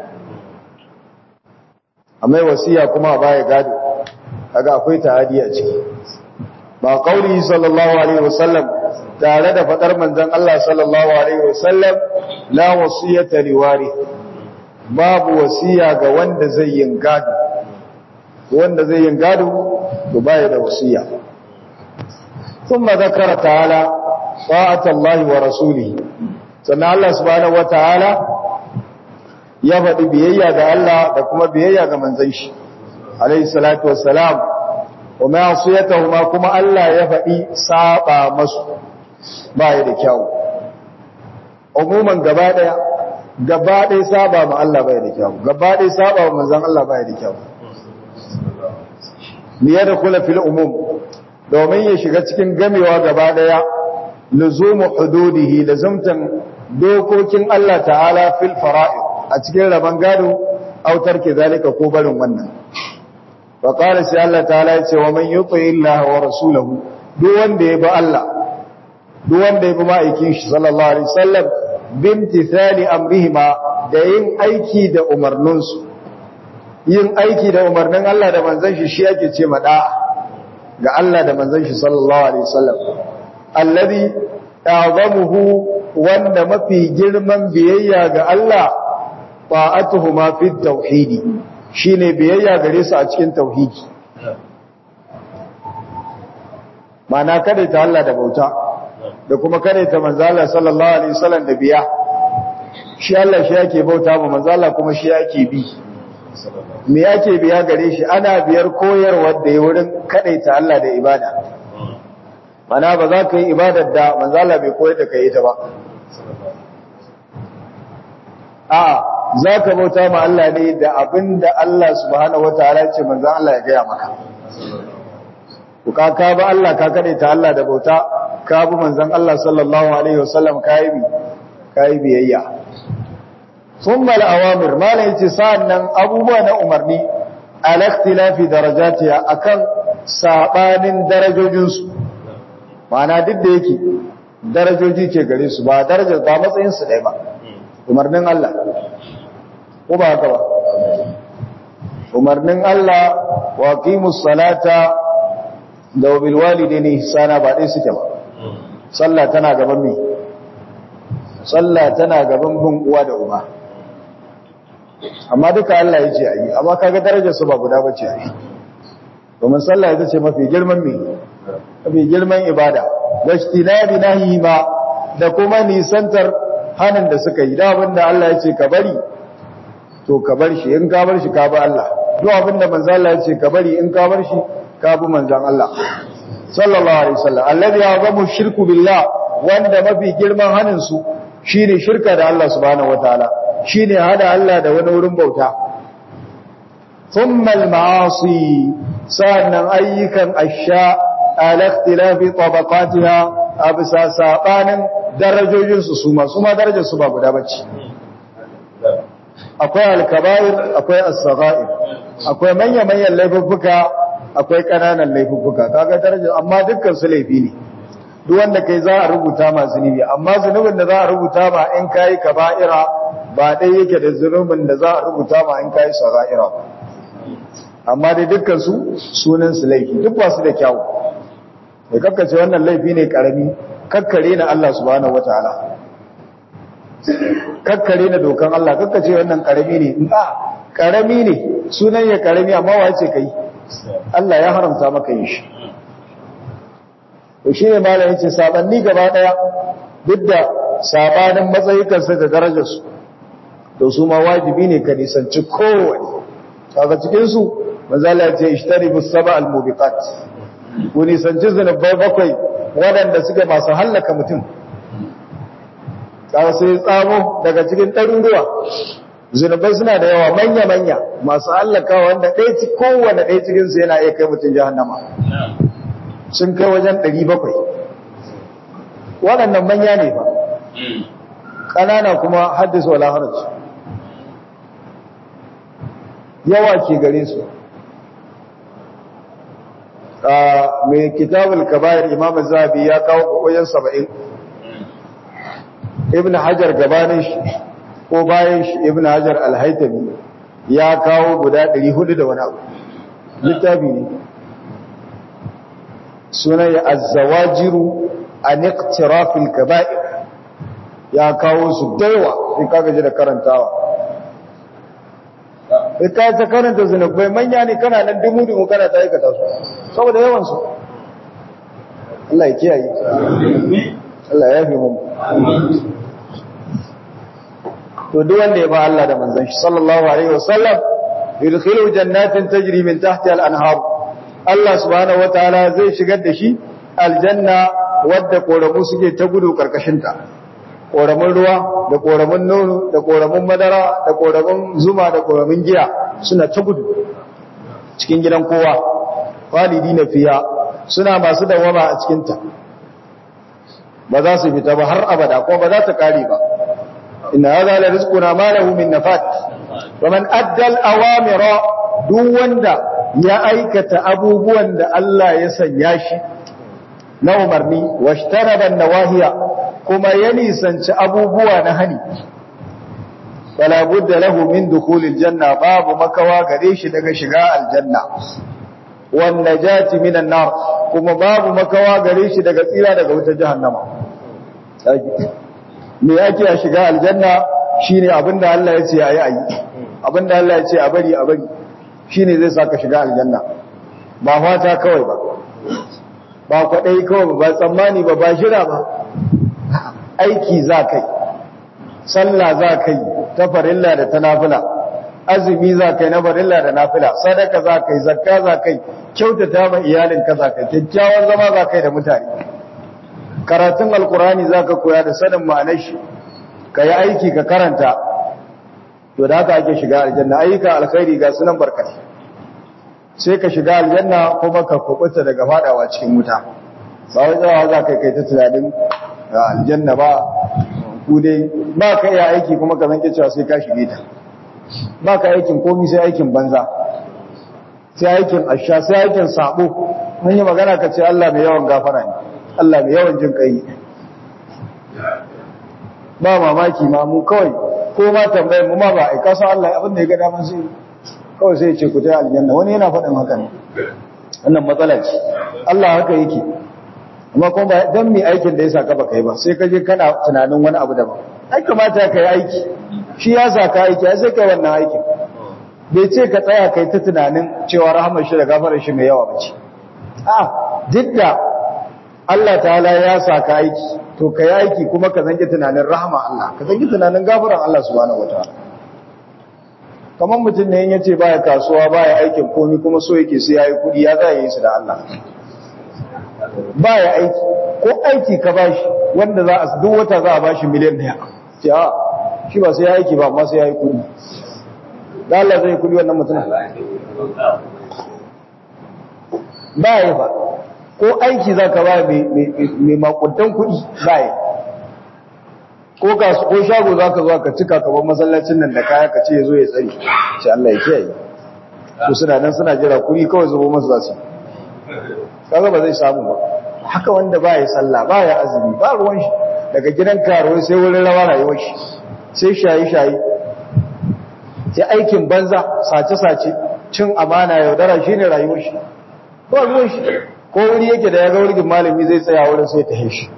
amma wasiya kuma baya gado kaga akwai ta'adi a ciki ba qauli sallallahu alaihi wasallam tare da fadar manzon Allah sallallahu alaihi wasallam la wasiyata liwari babu wasiya ga wanda zai yin gado wanda zai yin gado to baya da wasiya thumma zakara ta'ala ta'ata Allah wa rasulihi sannan Allah subhanahu wa ta'ala ya faɗi biyayya ga Allah da kuma biyayya ga manzon shi alaihi salatu wassalam wa ma'asiyatuhuma kuma Allah ya faɗi saba masu baya da kyau umuman gaba daya gaba daya saba ma Allah baya da kyau gaba daya saba ma manzon Allah baya da kyau liya da kula fil umum domin ya shiga cikin gamewa gaba daya luzumu hududihi lazumtan dokokin Allah ta'ala fil fara'id a cikin rabon gado autar ke zalika ko barin wannan wa qala sai Allah ta'ala ya ce wa man yuti illaha wa rasulahu duk wanda ya bi Allah duk wanda ya bi ma'aikin shi sallallahu alaihi wasallam bimtithali amrihima da yin aiki da umarninsu yin aiki da umarnin Allah da manzon shi shi yake ce ma da'a ga Allah da manzon shi sallallahu alaihi wasallam alladhi ta'zamuhu wanda mafi girman biyayya ga Allah ta'atuhuma fi tauhidi shine biyayya gare su a cikin tauhidi mana kada ta Allah da bauta da kuma kada ta manzo Allah sallallahu alaihi wasallam da biya shi Allah shi yake bauta ma manzo Allah kuma shi yake bi me yake biya gare shi ana biyar koyarwar da ya wurin kadaita Allah da ibada mana ba za ka yi ibadar da manzo Allah bai koyar da kai ita ba a za ka bauta ma Allah ne da abin da Allah subhanahu wa ta'ala ce manzan Allah ya gaya maka. Ku ka ka ba Allah ka kaɗe ta Allah da bauta, ka bi manzan Allah sallallahu Alaihi wasallam ka yi biyayya. Sun mala awamir, mala ya ce sa'an nan abubuwa na umarni, alaktilafi darajatiya a kan saɓanin darajojinsu, ma'ana duk da yake darajoji ke gare su ba darajar ba matsayinsu ɗaya ba, umarnin Allah. ko ba haka ba umarnin Allah wa qimus salata da bil walidaini ihsana ba dai suke ba sallah tana gaban me sallah tana gaban bin uwa da uba amma duka Allah ya ce ayi amma kaga darajar su ba guda bace ayi domin sallah ita ce mafi girman me mafi girman ibada wajtinabi nahi ma da kuma nisantar hanin da suka yi da abinda Allah ya ce ka bari to ka bar shi in ka bar shi ka bi Allah duk abinda manzo Allah ya ce ka bari in ka bar shi ka bi manzon Allah sallallahu alaihi wasallam alladhi yazamu shirku billah wanda mafi girman hanin su shine shirka da Allah subhanahu wataala shine hada Allah da wani wurin bauta thumma al-ma'asi sannan ayyukan asha ala ikhtilafi tabaqatiha abisa sabanin darajojin su su ma su ma darajar su ba guda bace akwai alkaba'ir akwai as-sagha'ir akwai manya-manyan laifuffuka akwai kananan laifuffuka kaga daraja amma dukkan su laifi ne duk wanda kai za a rubuta ma zunubi amma zunubin da za a rubuta ma in kai kaba'ira ba dai yake da zunubin da za a rubuta ma in kai sagha'ira ba amma dai dukkan su sunan su laifi duk ba su da kyau da kakkace wannan laifi ne karami kakkare na Allah subhanahu wataala kakkare na dokan Allah kakkace wannan karami ne a karami ne sunan ya karami amma wace kai Allah ya haramta maka yin shi to shine malam yace sabanni gaba daya duk da sabanin matsayikan sa da darajar su to su ma wajibi ne ka nisanci kowane kaga cikin su manzo Allah ya ce ishtaribu sab'a al-mubiqat ku nisanci zunubai bakwai waɗanda suke masu hallaka mutum kaga sai tsamo daga cikin ɗaruruwa zunubai suna da yawa manya-manya masu hallaka wanda ɗaya ci kowane ɗaya cikinsu yana iya kai mutum jahannama sun kai wajen ɗari bakwai waɗannan manya ne ba ƙanana kuma haddasa wala haraci yawa ke gare su mai kitabul kabayar imam zabi ya kawo wajen saba'in ibn hajar gabanin shi ko bayan shi ibn hajar alhaitami ya kawo guda 400 da wani abu littafi ne sunan ya azzawajiru an iqtirafil kaba'ir ya kawo su daiwa sai kaga ji da karantawa sai ka ta karanta zunubai manya ne kana nan dumu dumu kana ta aikata su saboda yawan su Allah ya kiyaye Allah ya fi mu to duk wanda ya ba Allah da manzon shi sallallahu alaihi wasallam yudkhilu jannatin tajri min tahtiha al-anhar Allah subhanahu wataala zai shigar da shi aljanna wadda koramu suke ta gudu karkashin ta koramun ruwa da koramun nono da koramun madara da koramun zuma da koramun giya suna ta gudu cikin gidan kowa walidina fiya suna masu dawama a cikin ta ba za su fita ba har abada ko ba za ta kare ba inna hadha la rizquna ma lahu min nafat wa man adda al-awamira duk wanda ya aikata abubuwan da Allah ya sanya shi na umarni washtaraba nawahiya kuma ya nisanci abubuwa na hani fala budda lahu min dukhulil janna babu makawa gare shi daga shiga aljanna wan najati minan nar kuma babu makawa gare shi daga tsira daga wutar jahannama me yake a shiga aljanna shine abinda Allah ya ce ayi ayi abinda Allah ya ce a bari a bari shine zai saka shiga aljanna ba fata kawai ba ba kwadai kawai ba tsammani ba ba shira ba aiki za kai sallah za kai ta farilla da ta nafila azumi za kai na farilla da nafila sadaka za kai zakka za kai kyautata ma iyalinka za kai kyakkyawan zama za kai da mutane karatun alkurani za ka koya da sanin ma'anar shi ka yi aiki ka karanta to da haka ake shiga aljanna ayyuka alkhairi ga sunan barkatai sai ka shiga aljanna kuma ka kubuta daga fadawa cikin wuta ba wai tsawa za ka kai ta tunanin aljanna ba ku dai ba ka iya aiki kuma ka zanke cewa sai ka shige ta ba ka aikin komi sai aikin banza sai aikin asha sai aikin sabo mun yi magana ka ce Allah mai yawan gafara ne Allah mai yawan jin kai ba mamaki ma mu kawai ko ma tambayar mu ma ba a kasa Allah abin da ya ga daman sai kawai sai ce ku ta aljanna wani yana faɗin haka ne wannan matsala ce Allah haka yake amma kuma ba dan mai aikin da ya saka ba kai ba sai ka je kana tunanin wani abu daban ai kamata ka yi aiki shi ya saka aiki ai sai kai wannan aikin bai ce ka tsaya kai ta tunanin cewa rahamar shi da gafarar shi mai yawa bace a duk da Allah ta'ala ya saka aiki to ka yi aiki kuma ka zange tunanin rahama Allah ka zange tunanin gafaran Allah subhanahu wataala kamar mutum ne ya ce baya kasuwa baya aikin komi kuma so yake sai yayi kudi ya za yi su da Allah baya aiki ko aiki ka bashi wanda za a duk wata za a bashi miliyan daya ce a shi ba sai ya aiki ba amma sai yayi kudi da Allah zai kudi wannan mutum baya ba ko aiki za ka ba mai makudan kuɗi baya ko ko shago za ka zo ka cika kaban masallacin nan da kaya ka ce ya zo ya tsari ce Allah ya kiyaye ko suna nan suna jira kuɗi kawai zubo masu za su kaga ba zai samu ba haka wanda baya sallah baya azumi ba ruwan shi daga gidan karuwa sai wurin rawa rayuwar shi sai shaye-shaye sai aikin banza sace-sace cin amana yaudara shine rayuwar shi ba ruwan shi ko wuri yake da ya ga wurin malami zai tsaya wurin sai ta heshi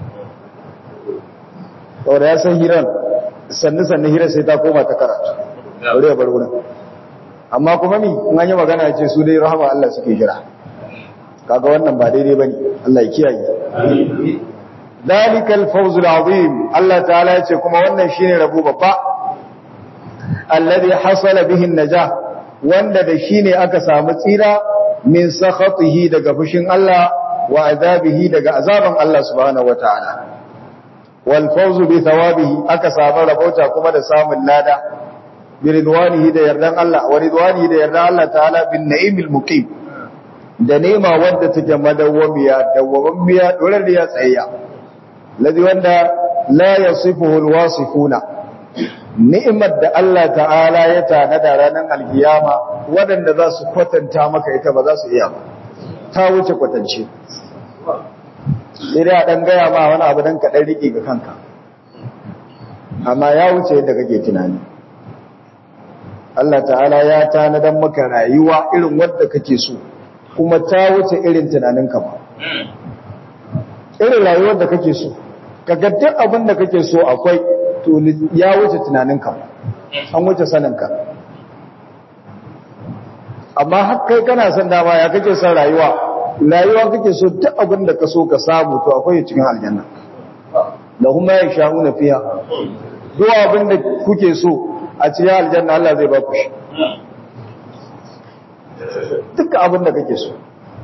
saboda ya san hiran sannu sannu hirar sai ta koma ta karatu wuri ya bar wurin amma kuma mi in an yi magana ya ce su dai rahama Allah suke jira kaga wannan ba daidai bane Allah ya kiyaye dalikal fawzul azim Allah ta'ala ya ce kuma wannan shine rabo babba alladhi hasala bihi an-najah wanda da shi ne aka samu tsira min sakhatihi daga fushin Allah wa azabihi daga azaban Allah subhanahu wataala wal fawzu bi thawabihi aka samu rabauta kuma da samun lada bi ridwanihi da yardan Allah wa ridwanihi da yardan Allah ta'ala bin na'imil muqim da nema wanda take madawwamiya dawwammiya dorariya tsayya ladi wanda la yasifuhu alwasifuna ni'imar da Allah ta'ala ya tanada ranar alkiyama waɗanda za su kwatanta maka ita ba za su iya ba ta wuce kwatance sai dai a ɗan gaya ma wani abu don kaɗan riƙe ga kanka amma ya wuce yadda kake tunani Allah ta'ala ya tanadan maka rayuwa irin wadda kake so kuma ta wuce irin tunaninka ba irin rayuwar da kake so ka ga duk abin da kake so akwai to ya wuce tunaninka an wuce saninka amma har kai kana son dama ya kake son rayuwa rayuwa kake so duk abin da ka so ka samu to akwai cikin aljanna da kuma ya sha'u na fiya duk abin da kuke so a cikin aljanna Allah zai ba ku shi duk abin da kake so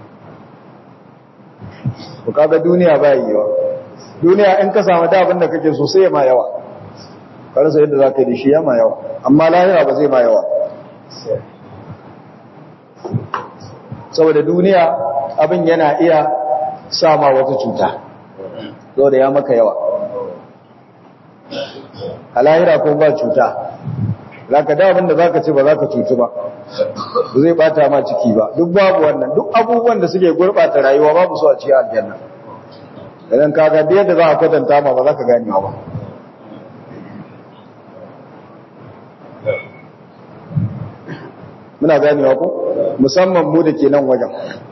ku kaga duniya ba yiwa duniya in ka samu da abin da kake so sai ya ma yawa karsa yadda za ka yi da shi ya ma yawa amma lahira ba zai ma yawa saboda duniya abin yana iya sama wata cuta zo da ya maka yawa a lahira ko ba cuta za ka da abin da za ka ce ba za ka cutu ba ba zai bata ma ciki ba duk babu wannan duk abubuwan da suke gurɓata rayuwa babu su a cikin aljanna idan ka ga yadda za a kwatanta ma ba za ka ganewa ba muna ganewa ko musamman mu da ke nan wajen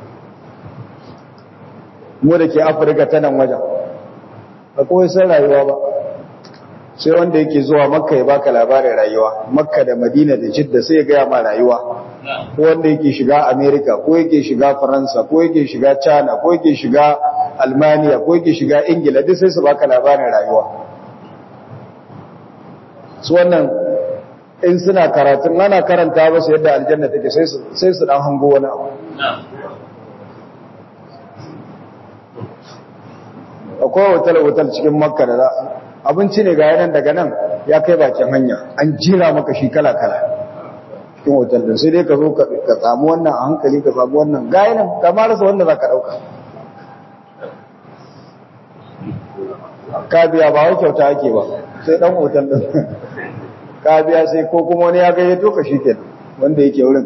mu da ke afirka ta nan wajen ba kawai san rayuwa ba sai wanda yake zuwa makka ya baka labarin rayuwa makka da madina da jidda sai ya gaya ma rayuwa ko wanda yake shiga america ko yake shiga faransa ko yake shiga china ko yake shiga almaniya ko yake shiga ingila duk sai su baka labarin rayuwa su wannan in suna karatun ana karanta ba su yadda aljanna take sai su dan hango wani abu akwai hotel-hotel cikin makka da abinci ne ga yanan daga nan ya kai bakin hanya an jira maka shi kala-kala cikin hotel din sai dai ka zo ka samu wannan a hankali ka samu wannan ga yanan ka marasa wanda za ka ɗauka ka biya ba wai kyauta ake ba sai ɗan hotel din ka biya sai ko kuma wani ya gayyato ka shi kenan wanda yake wurin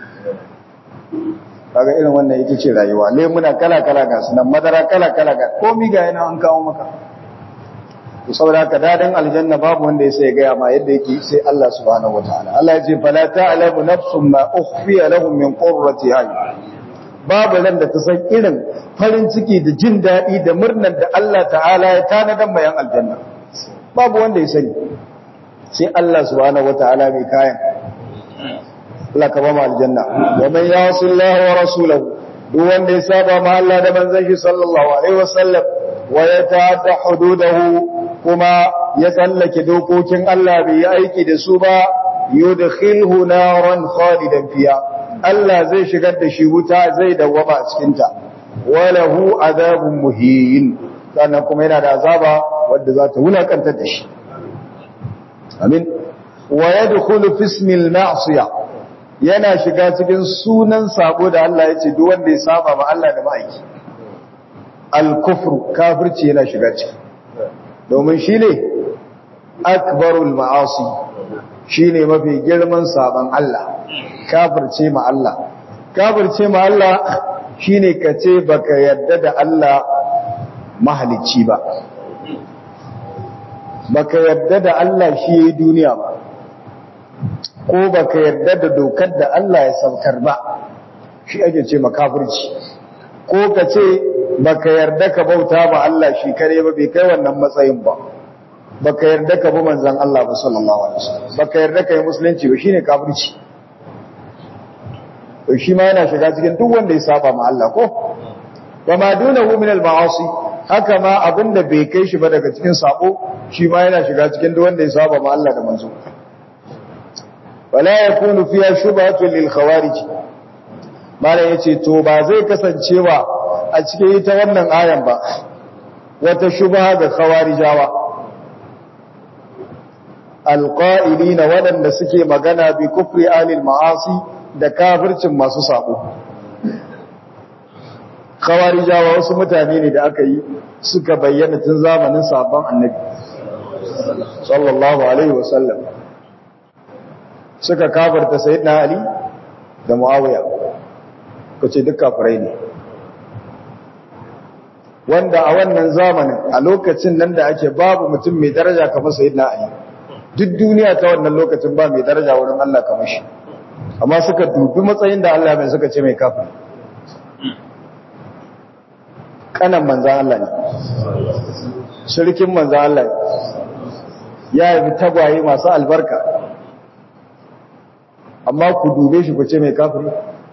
kaga irin wannan ita ce rayuwa lemuna kala-kala ga sunan madara kala-kala ga komi ga yana an kawo maka to saboda haka dadan aljanna babu wanda ya sai gaya ma yadda yake sai Allah subhanahu wataala Allah ya ce fala ta'lamu nafsun ma ukhfiya lahum min qurrati ayun babu ran da ta san irin farin ciki da jin daɗi da murnar da Allah ta'ala ya tanadan mayan aljanna babu wanda ya sani sai Allah subhanahu wataala mai kayan Allah ka ba mu aljanna wa man yasi Allah wa rasulahu duk wanda ya saba ma Allah da manzon shi sallallahu alaihi wasallam wa yata'adda hududahu kuma ya tsallake dokokin Allah bai yi aiki da su ba yudkhilhu naran khalidan fiha Allah zai shigar da shi wuta zai dawwama a cikin ta walahu adabun muhin sannan kuma yana da azaba wanda za ta wulakantar da shi amin wa yadkhulu fi ismil ma'siyah yana shiga cikin sunan sabo da Allah ya ce duk wanda ya saba ma Allah da ma'aiki al-kufru kafirci yana shiga ciki domin shine akbarul ma'asi shine mafi girman saban Allah kafirce ma Allah kafirce ma Allah shine kace baka yadda da Allah mahalicci ba baka yadda da Allah shi yayi duniya ba ko baka yarda da dokar da Allah ya saukar ba shi ake ce makafirci ko ka ce baka yarda ka bauta ba Allah shi kare ba bai kai wannan matsayin ba baka yarda ka bi manzon Allah ba sallallahu alaihi wasallam baka yarda ka yi musulunci ba shine kafirci to shi ma yana shiga cikin duk wanda ya saba ma Allah ko wa ma dunahu min al-ma'asi haka ma abinda bai kai shi ba daga cikin sabo shi ma yana shiga cikin duk wanda ya saba ma Allah da manzo wala yakunu fiha shubhatun lil khawarij mala yace to ba zai kasancewa a cikin ita wannan ayan ba wata shubha ga khawarijawa alqa'ilina wadanda suke magana bi kufri alil ma'asi da kafircin masu sabo khawarijawa wasu mutane ne da aka yi suka bayyana tun zamanin sabon annabi sallallahu alaihi wasallam suka kafarta sayyidina ali da muawiya kace duk kafirai ne wanda a wannan zamanin a lokacin nan da ake babu mutum mai daraja kamar sayyidina ali duk duniya ta wannan lokacin ba mai daraja wurin Allah kamar shi amma suka dubi matsayin da Allah mai suka ce mai kafiri kanan manzan Allah ne shirkin manzan Allah ne ya yi tagwaye masu albarka amma ku dube shi ku ce mai kafiri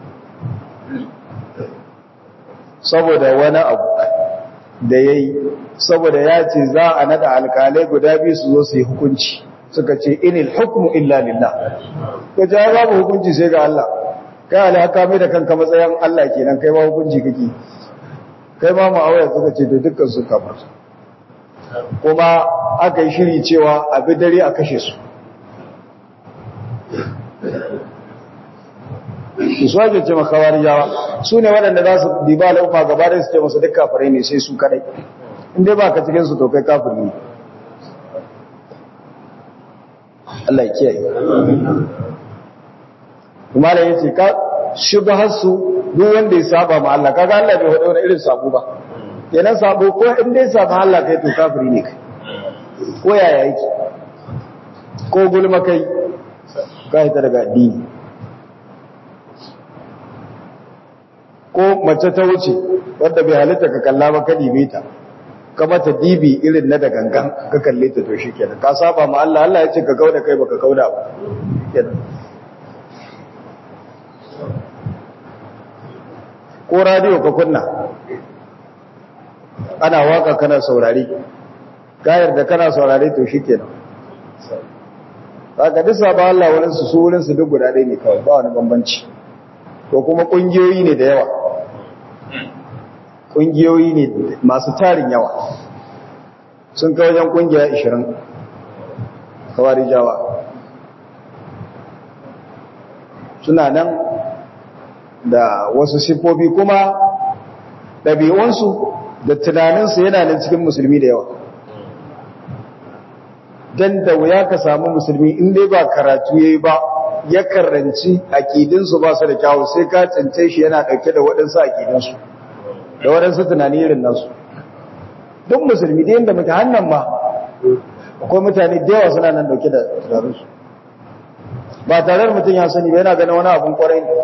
saboda wani abu da ya yi saboda ya ce za a nada alkalai guda biyu su zo su yi hukunci suka ce inil hukmu illa lillah ko ja babu hukunci sai ga Allah kai alhaka mai da kanka matsayin Allah kenan kai ba hukunci kake kai ma ma'auya suka ce to dukkan su kamar kuma aka yi shiri cewa a bi dare a kashe su su ake ce makawar yawa su ne waɗanda za su diba al'umma gaba da su ce masu duk kafirai ne sai su kadai inda ba ka cikin su to kai kafiri ne Allah ya kiyaye kuma da yace ka shubhar su duk wanda ya saba ma Allah kaga Allah bai hada wani irin sabo ba kenan sabo ko in dai saba Allah kai to kafiri ne kai ko yaya yake ko gulma kai kai ta daga addini ko mace ta wuce wadda bai halitta ka kalla ba ka dibe ta ka mata dibi irin na da gangan ka kalle ta to shikenan ka saba ma Allah Allah ya ce ka kauda kai baka kauda ba kenan ko radio ka kunna ana waka kana saurari gayar da kana saurari to shikenan kaga duk sabon Allah wurin su su wurin su duk guda ɗaya ne kawai ba wani bambanci ko kuma kungiyoyi ne da yawa kungiyoyi ne masu tarin yawa sun kai wajen kungiya 20 kawari jawa suna nan da wasu siffofi kuma ɗabi'unsu da tunaninsu yana nan cikin musulmi da yawa don da wuya ka samu musulmi in dai ba karatu ya yi ba ya karanci aƙidinsu ba su da kyawu sai ka cance shi yana ɗauke da waɗansu aƙidinsu da waɗansu tunani irin nasu duk musulmi da yadda muke hannun ma akwai mutane da yawa suna nan ɗauke da tunaninsu ba tare da mutum ya sani ba yana ganin wani abin ƙwarai ne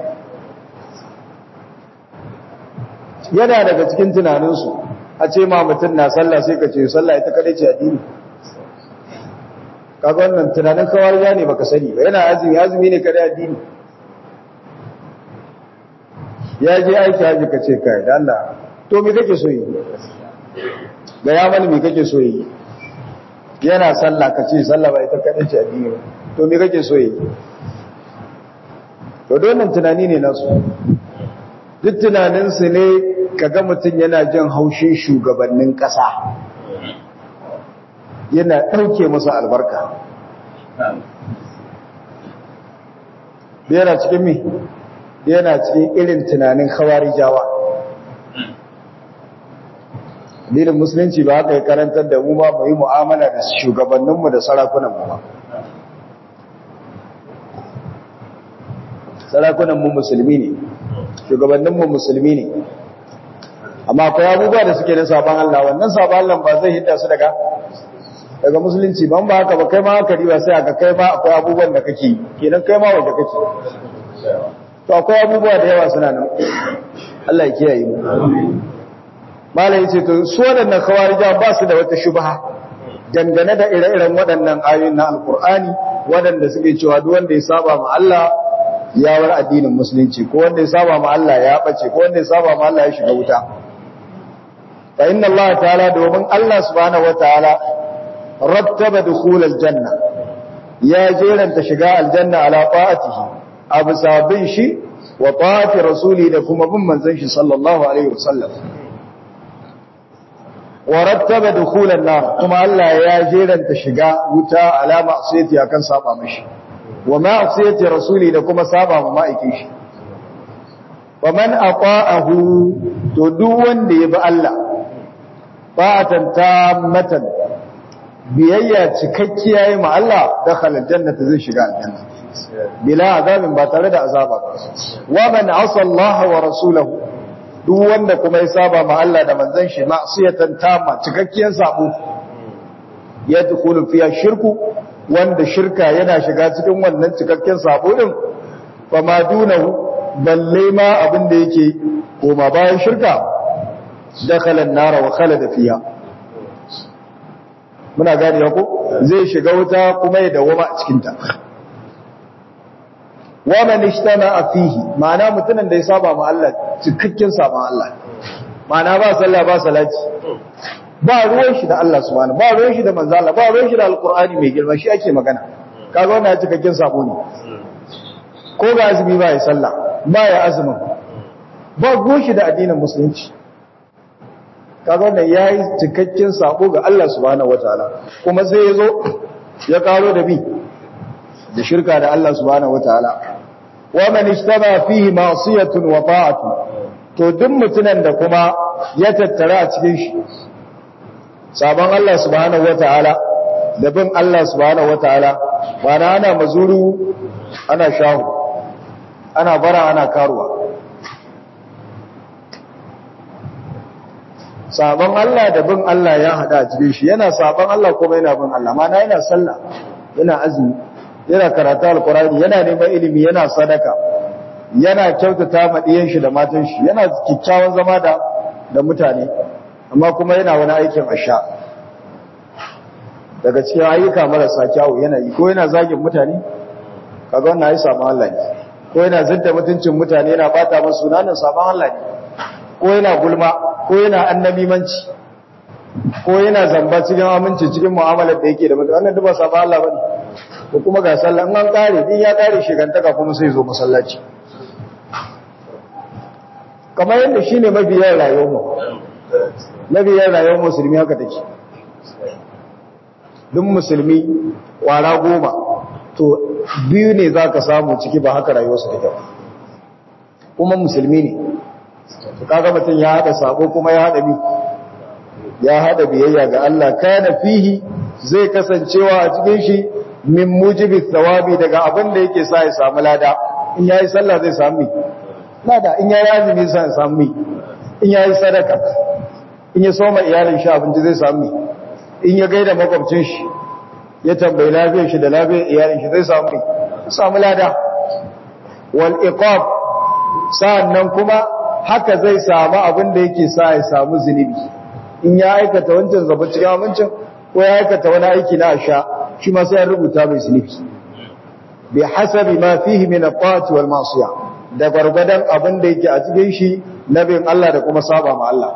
yana daga cikin tunaninsu a ce ma mutum na sallah sai ka ce sallah ita kadai ce addini kaga wannan tunanin kawariya ne baka sani ba yana azumi azumi ne kadai addini ya je aiki haji ka ce kai da Allah to me kake so yi ga ya mani me kake so yi yana sallah ka ce sallah ba ita kadai ce addini ba to me kake so yi to wannan tunani ne nasu duk tunaninsu ne kaga mutum yana jin haushin shugabannin ƙasa yana ɗauke masa albarka yana cikin mi yana cikin irin tunanin jawa. Dalilin musulunci ba haka ya karantar da mu ba mu yi mu'amala da shugabanninmu da sarakunanmu ba sarakunanmu musulmi ne shugabanninmu musulmi ne amma akwai abubuwa da suke na sabon Allah wannan sabon Allah ba zai hidda su daga daga musulunci ban ba haka ba kai ma haka riba sai aka kai ma akwai abubuwan da kake kenan kai ma waje kake to akwai abubuwa da yawa suna nan Allah ya kiyaye mu malai yace to su wadannan khawarija ba su da wata shubha dangane da ire-iren waɗannan ayoyin na alkur'ani waɗanda suke cewa duk wanda ya saba ma Allah ya war addinin musulunci ko wanda ya saba ma Allah ya bace ko wanda ya saba ma Allah ya shiga wuta fa inna Allah ta'ala domin Allah subhanahu wataala rattaba dukhul aljanna ya jeranta shiga aljanna ala ta'atihi abu sabin shi wa ta'ati rasuli da kuma bin manzon shi sallallahu alaihi wasallam wa rattaba dukhulan nar kuma Allah ya jeranta shiga wuta ala ma'siyati akan saba mishi wa ma'siyati rasuli da kuma saba ma ma'aikin shi wa man ata'ahu to duk wanda ya bi Allah fa'atan tammatan biyayya cikakkiya yi ma Allah dakhala aljannata zai shiga aljanna bila azabin ba tare da azaba ba wa man asa Allah wa rasulahu duk wanda kuma ya saba ma Allah da manzon shi ma'siyatan tamma cikakkiyar sabo ya dukulu fiya shirku wanda shirka yana shiga cikin wannan cikakken sabo din fa ma dunahu balle ma abin da yake koma bayan shirka dakhala an-nar wa khalada fiha muna gane ko zai shiga wuta kuma ya dawoma a cikin ta wa man ishtama fihi ma'ana mutumin da ya saba ma Allah cikakken saban Allah ma'ana ba sallah ba salati ba ruwan shi da Allah subhanahu ba ruwan shi da manzo Allah ba ruwan shi da alqur'ani mai girma shi ake magana kaga wannan cikakken sabo ne ko ga azumi ba ya sallah ba ya azumin ba ruwan shi da addinin musulunci kaga wannan yayi cikakken sabo ga Allah subhanahu wataala kuma sai yazo ya karo da bi da shirka da Allah subhanahu wataala wa man ishtaba fihi ma'siyatun wa ta'atun to duk mutunan da kuma ya tattara a cikin shi sabon Allah subhanahu wataala da bin Allah subhanahu wataala bana ana mazuru ana shahu ana bara ana karuwa sabon Allah da bin Allah ya hada a cikin shi yana sabon Allah kuma yana bin Allah mana yana sallah yana azumi yana karatu alkurani yana neman ilimi yana sadaka yana kyautata ma diyan shi da matan shi yana kikkiawan zama da da mutane amma kuma yana wani aikin asha daga cikin ayyuka marasa kyawu yana yi ko yana zagin mutane kaga wannan ayi sabon Allah ne ko yana zidda mutuncin mutane yana bata musu sunanin sabon Allah ne ko yana gulma ko yana annabimanci ko yana zamba cikin aminci cikin mu'amalar da yake da mutane wannan duk ba sabon Allah bane ko kuma ga sallah in an kare din ya kare shigantaka kuma sai zo masallaci kamar yadda shine mabiyan rayuwar mu mabiyan rayuwar musulmi haka take duk musulmi kwara goma to biyu ne zaka samu ciki ba haka rayuwarsu take ba kuma musulmi ne kaga mutum ya hada sabo kuma ya hada bi ya hada biyayya ga Allah kana fihi zai kasancewa a cikin shi min mujibi thawabi daga abin da yake sa ya samu lada in yayi sallah zai samu lada in yayi azumi zai samu in yayi sadaka in ya soma iyalin shi abinci zai samu in ya gaida makwabcin shi ya tambayi lafiyar shi da lafiyar iyalin shi zai samu samu lada wal iqab sa'annan kuma haka zai samu abin da yake sa ya samu zunubi in ya aikata wancan zaba cikin amincin ko ya aikata wani aiki na asha shi ma sai ya rubuta mai zunubi bi hasabi ma fihi min at-ta'ati wal ma'siya da gargadan abin da yake a cikin shi na bin Allah da kuma saba ma Allah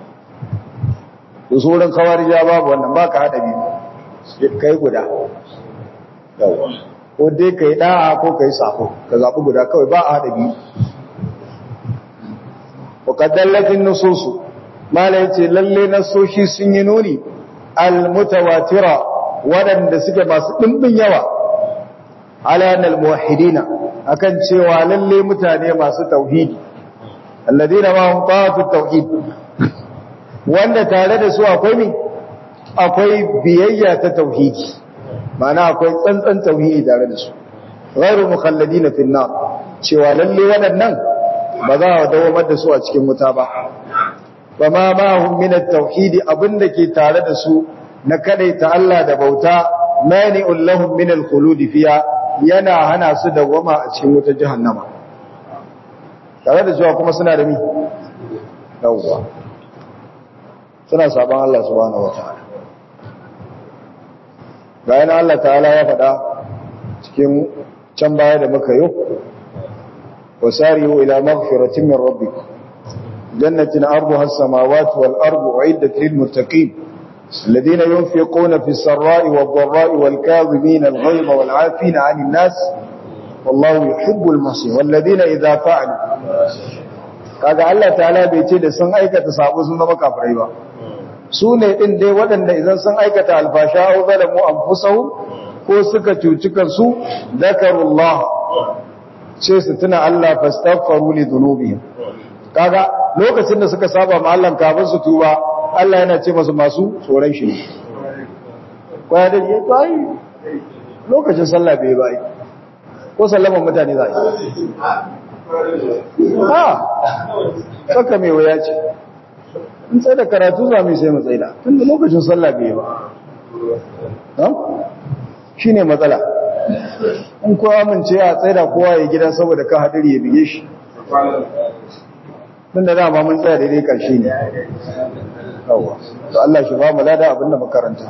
to sauran kawarija babu wannan baka hada biyu kai guda yawa ko dai kai da'a ko kai safo ka zabi guda kawai ba a hada biyu وقد دلت النصوص ما yace lalle nasoshi sun yi nuni almutawatira wadanda suke masu dimbin yawa ala anal muwahhidina akan cewa lalle mutane masu tauhidi alladina ma hum ta'atu tauhid wanda tare da su akwai mi akwai biyayya ta tauhidi ma'ana akwai tsantsan tauhidi tare da su ghairu mukhalladina fi nar cewa lalle waɗannan ba za a dawamar da su a cikin wuta ba ba ma mahum min at-tauhid abinda ke tare da su na kadaita Allah da bauta mani'un lahum min al-khulud fiha yana hana su dawama a cikin wutar jahannama tare da cewa kuma suna da mi yawwa suna saban Allah subhanahu wataala bayan Allah ta'ala ya faɗa cikin can baya da muka yi وسارعوا إلى مغفرة من ربكم جنة عرضها السماوات والأرض أعدت للمتقين الذين ينفقون في السراء والضراء والكاظمين الغيظ والعافين عن الناس والله يحب المحسنين والذين إذا فعلوا kaga Allah ta'ala bai ce da sun aikata sabo sun zama kafirai ba su ne din dai waɗanda idan sun aikata alfasha au zalamu anfusahum ko suka cuci kansu zakarullah sai su tuna Allah fastaghfaru li dhunubihim kaga lokacin da suka saba ma Allah kafin su tuba Allah yana ce masu masu tsoron shi ne kwaya da ya tsayi lokacin sallah bai bai ko sallaman mutane za a yi ha saka mai waya ce in tsaye da karatu za mu sai mu tsaye da tun da lokacin sallah bai ba shi ne matsala in kowa amince a tsaye da kowa ya gida saboda ka hadari ya bige shi tun da dama mun tsaya daidai ƙarshe ne yawa to Allah shi ba mu lada abinda makaranta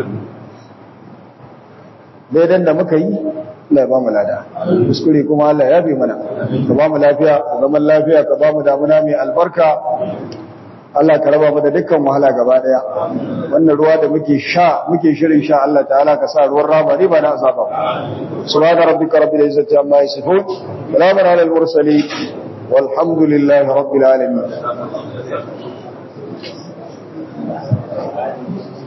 daidan da muka yi Allah ya ba mu lada kuskure kuma Allah ya bi mana ka ba mu lafiya ka zaman lafiya ka ba mu damuna mai albarka Allah ka raba mu da dukkan wahala gaba daya wannan ruwa da muke sha muke shirin sha Allah ta'ala ka sa ruwan rama ne ba na azaba subhana rabbika rabbil izzati amma yasifun salamun alal mursalin والحمد لله رب العالمين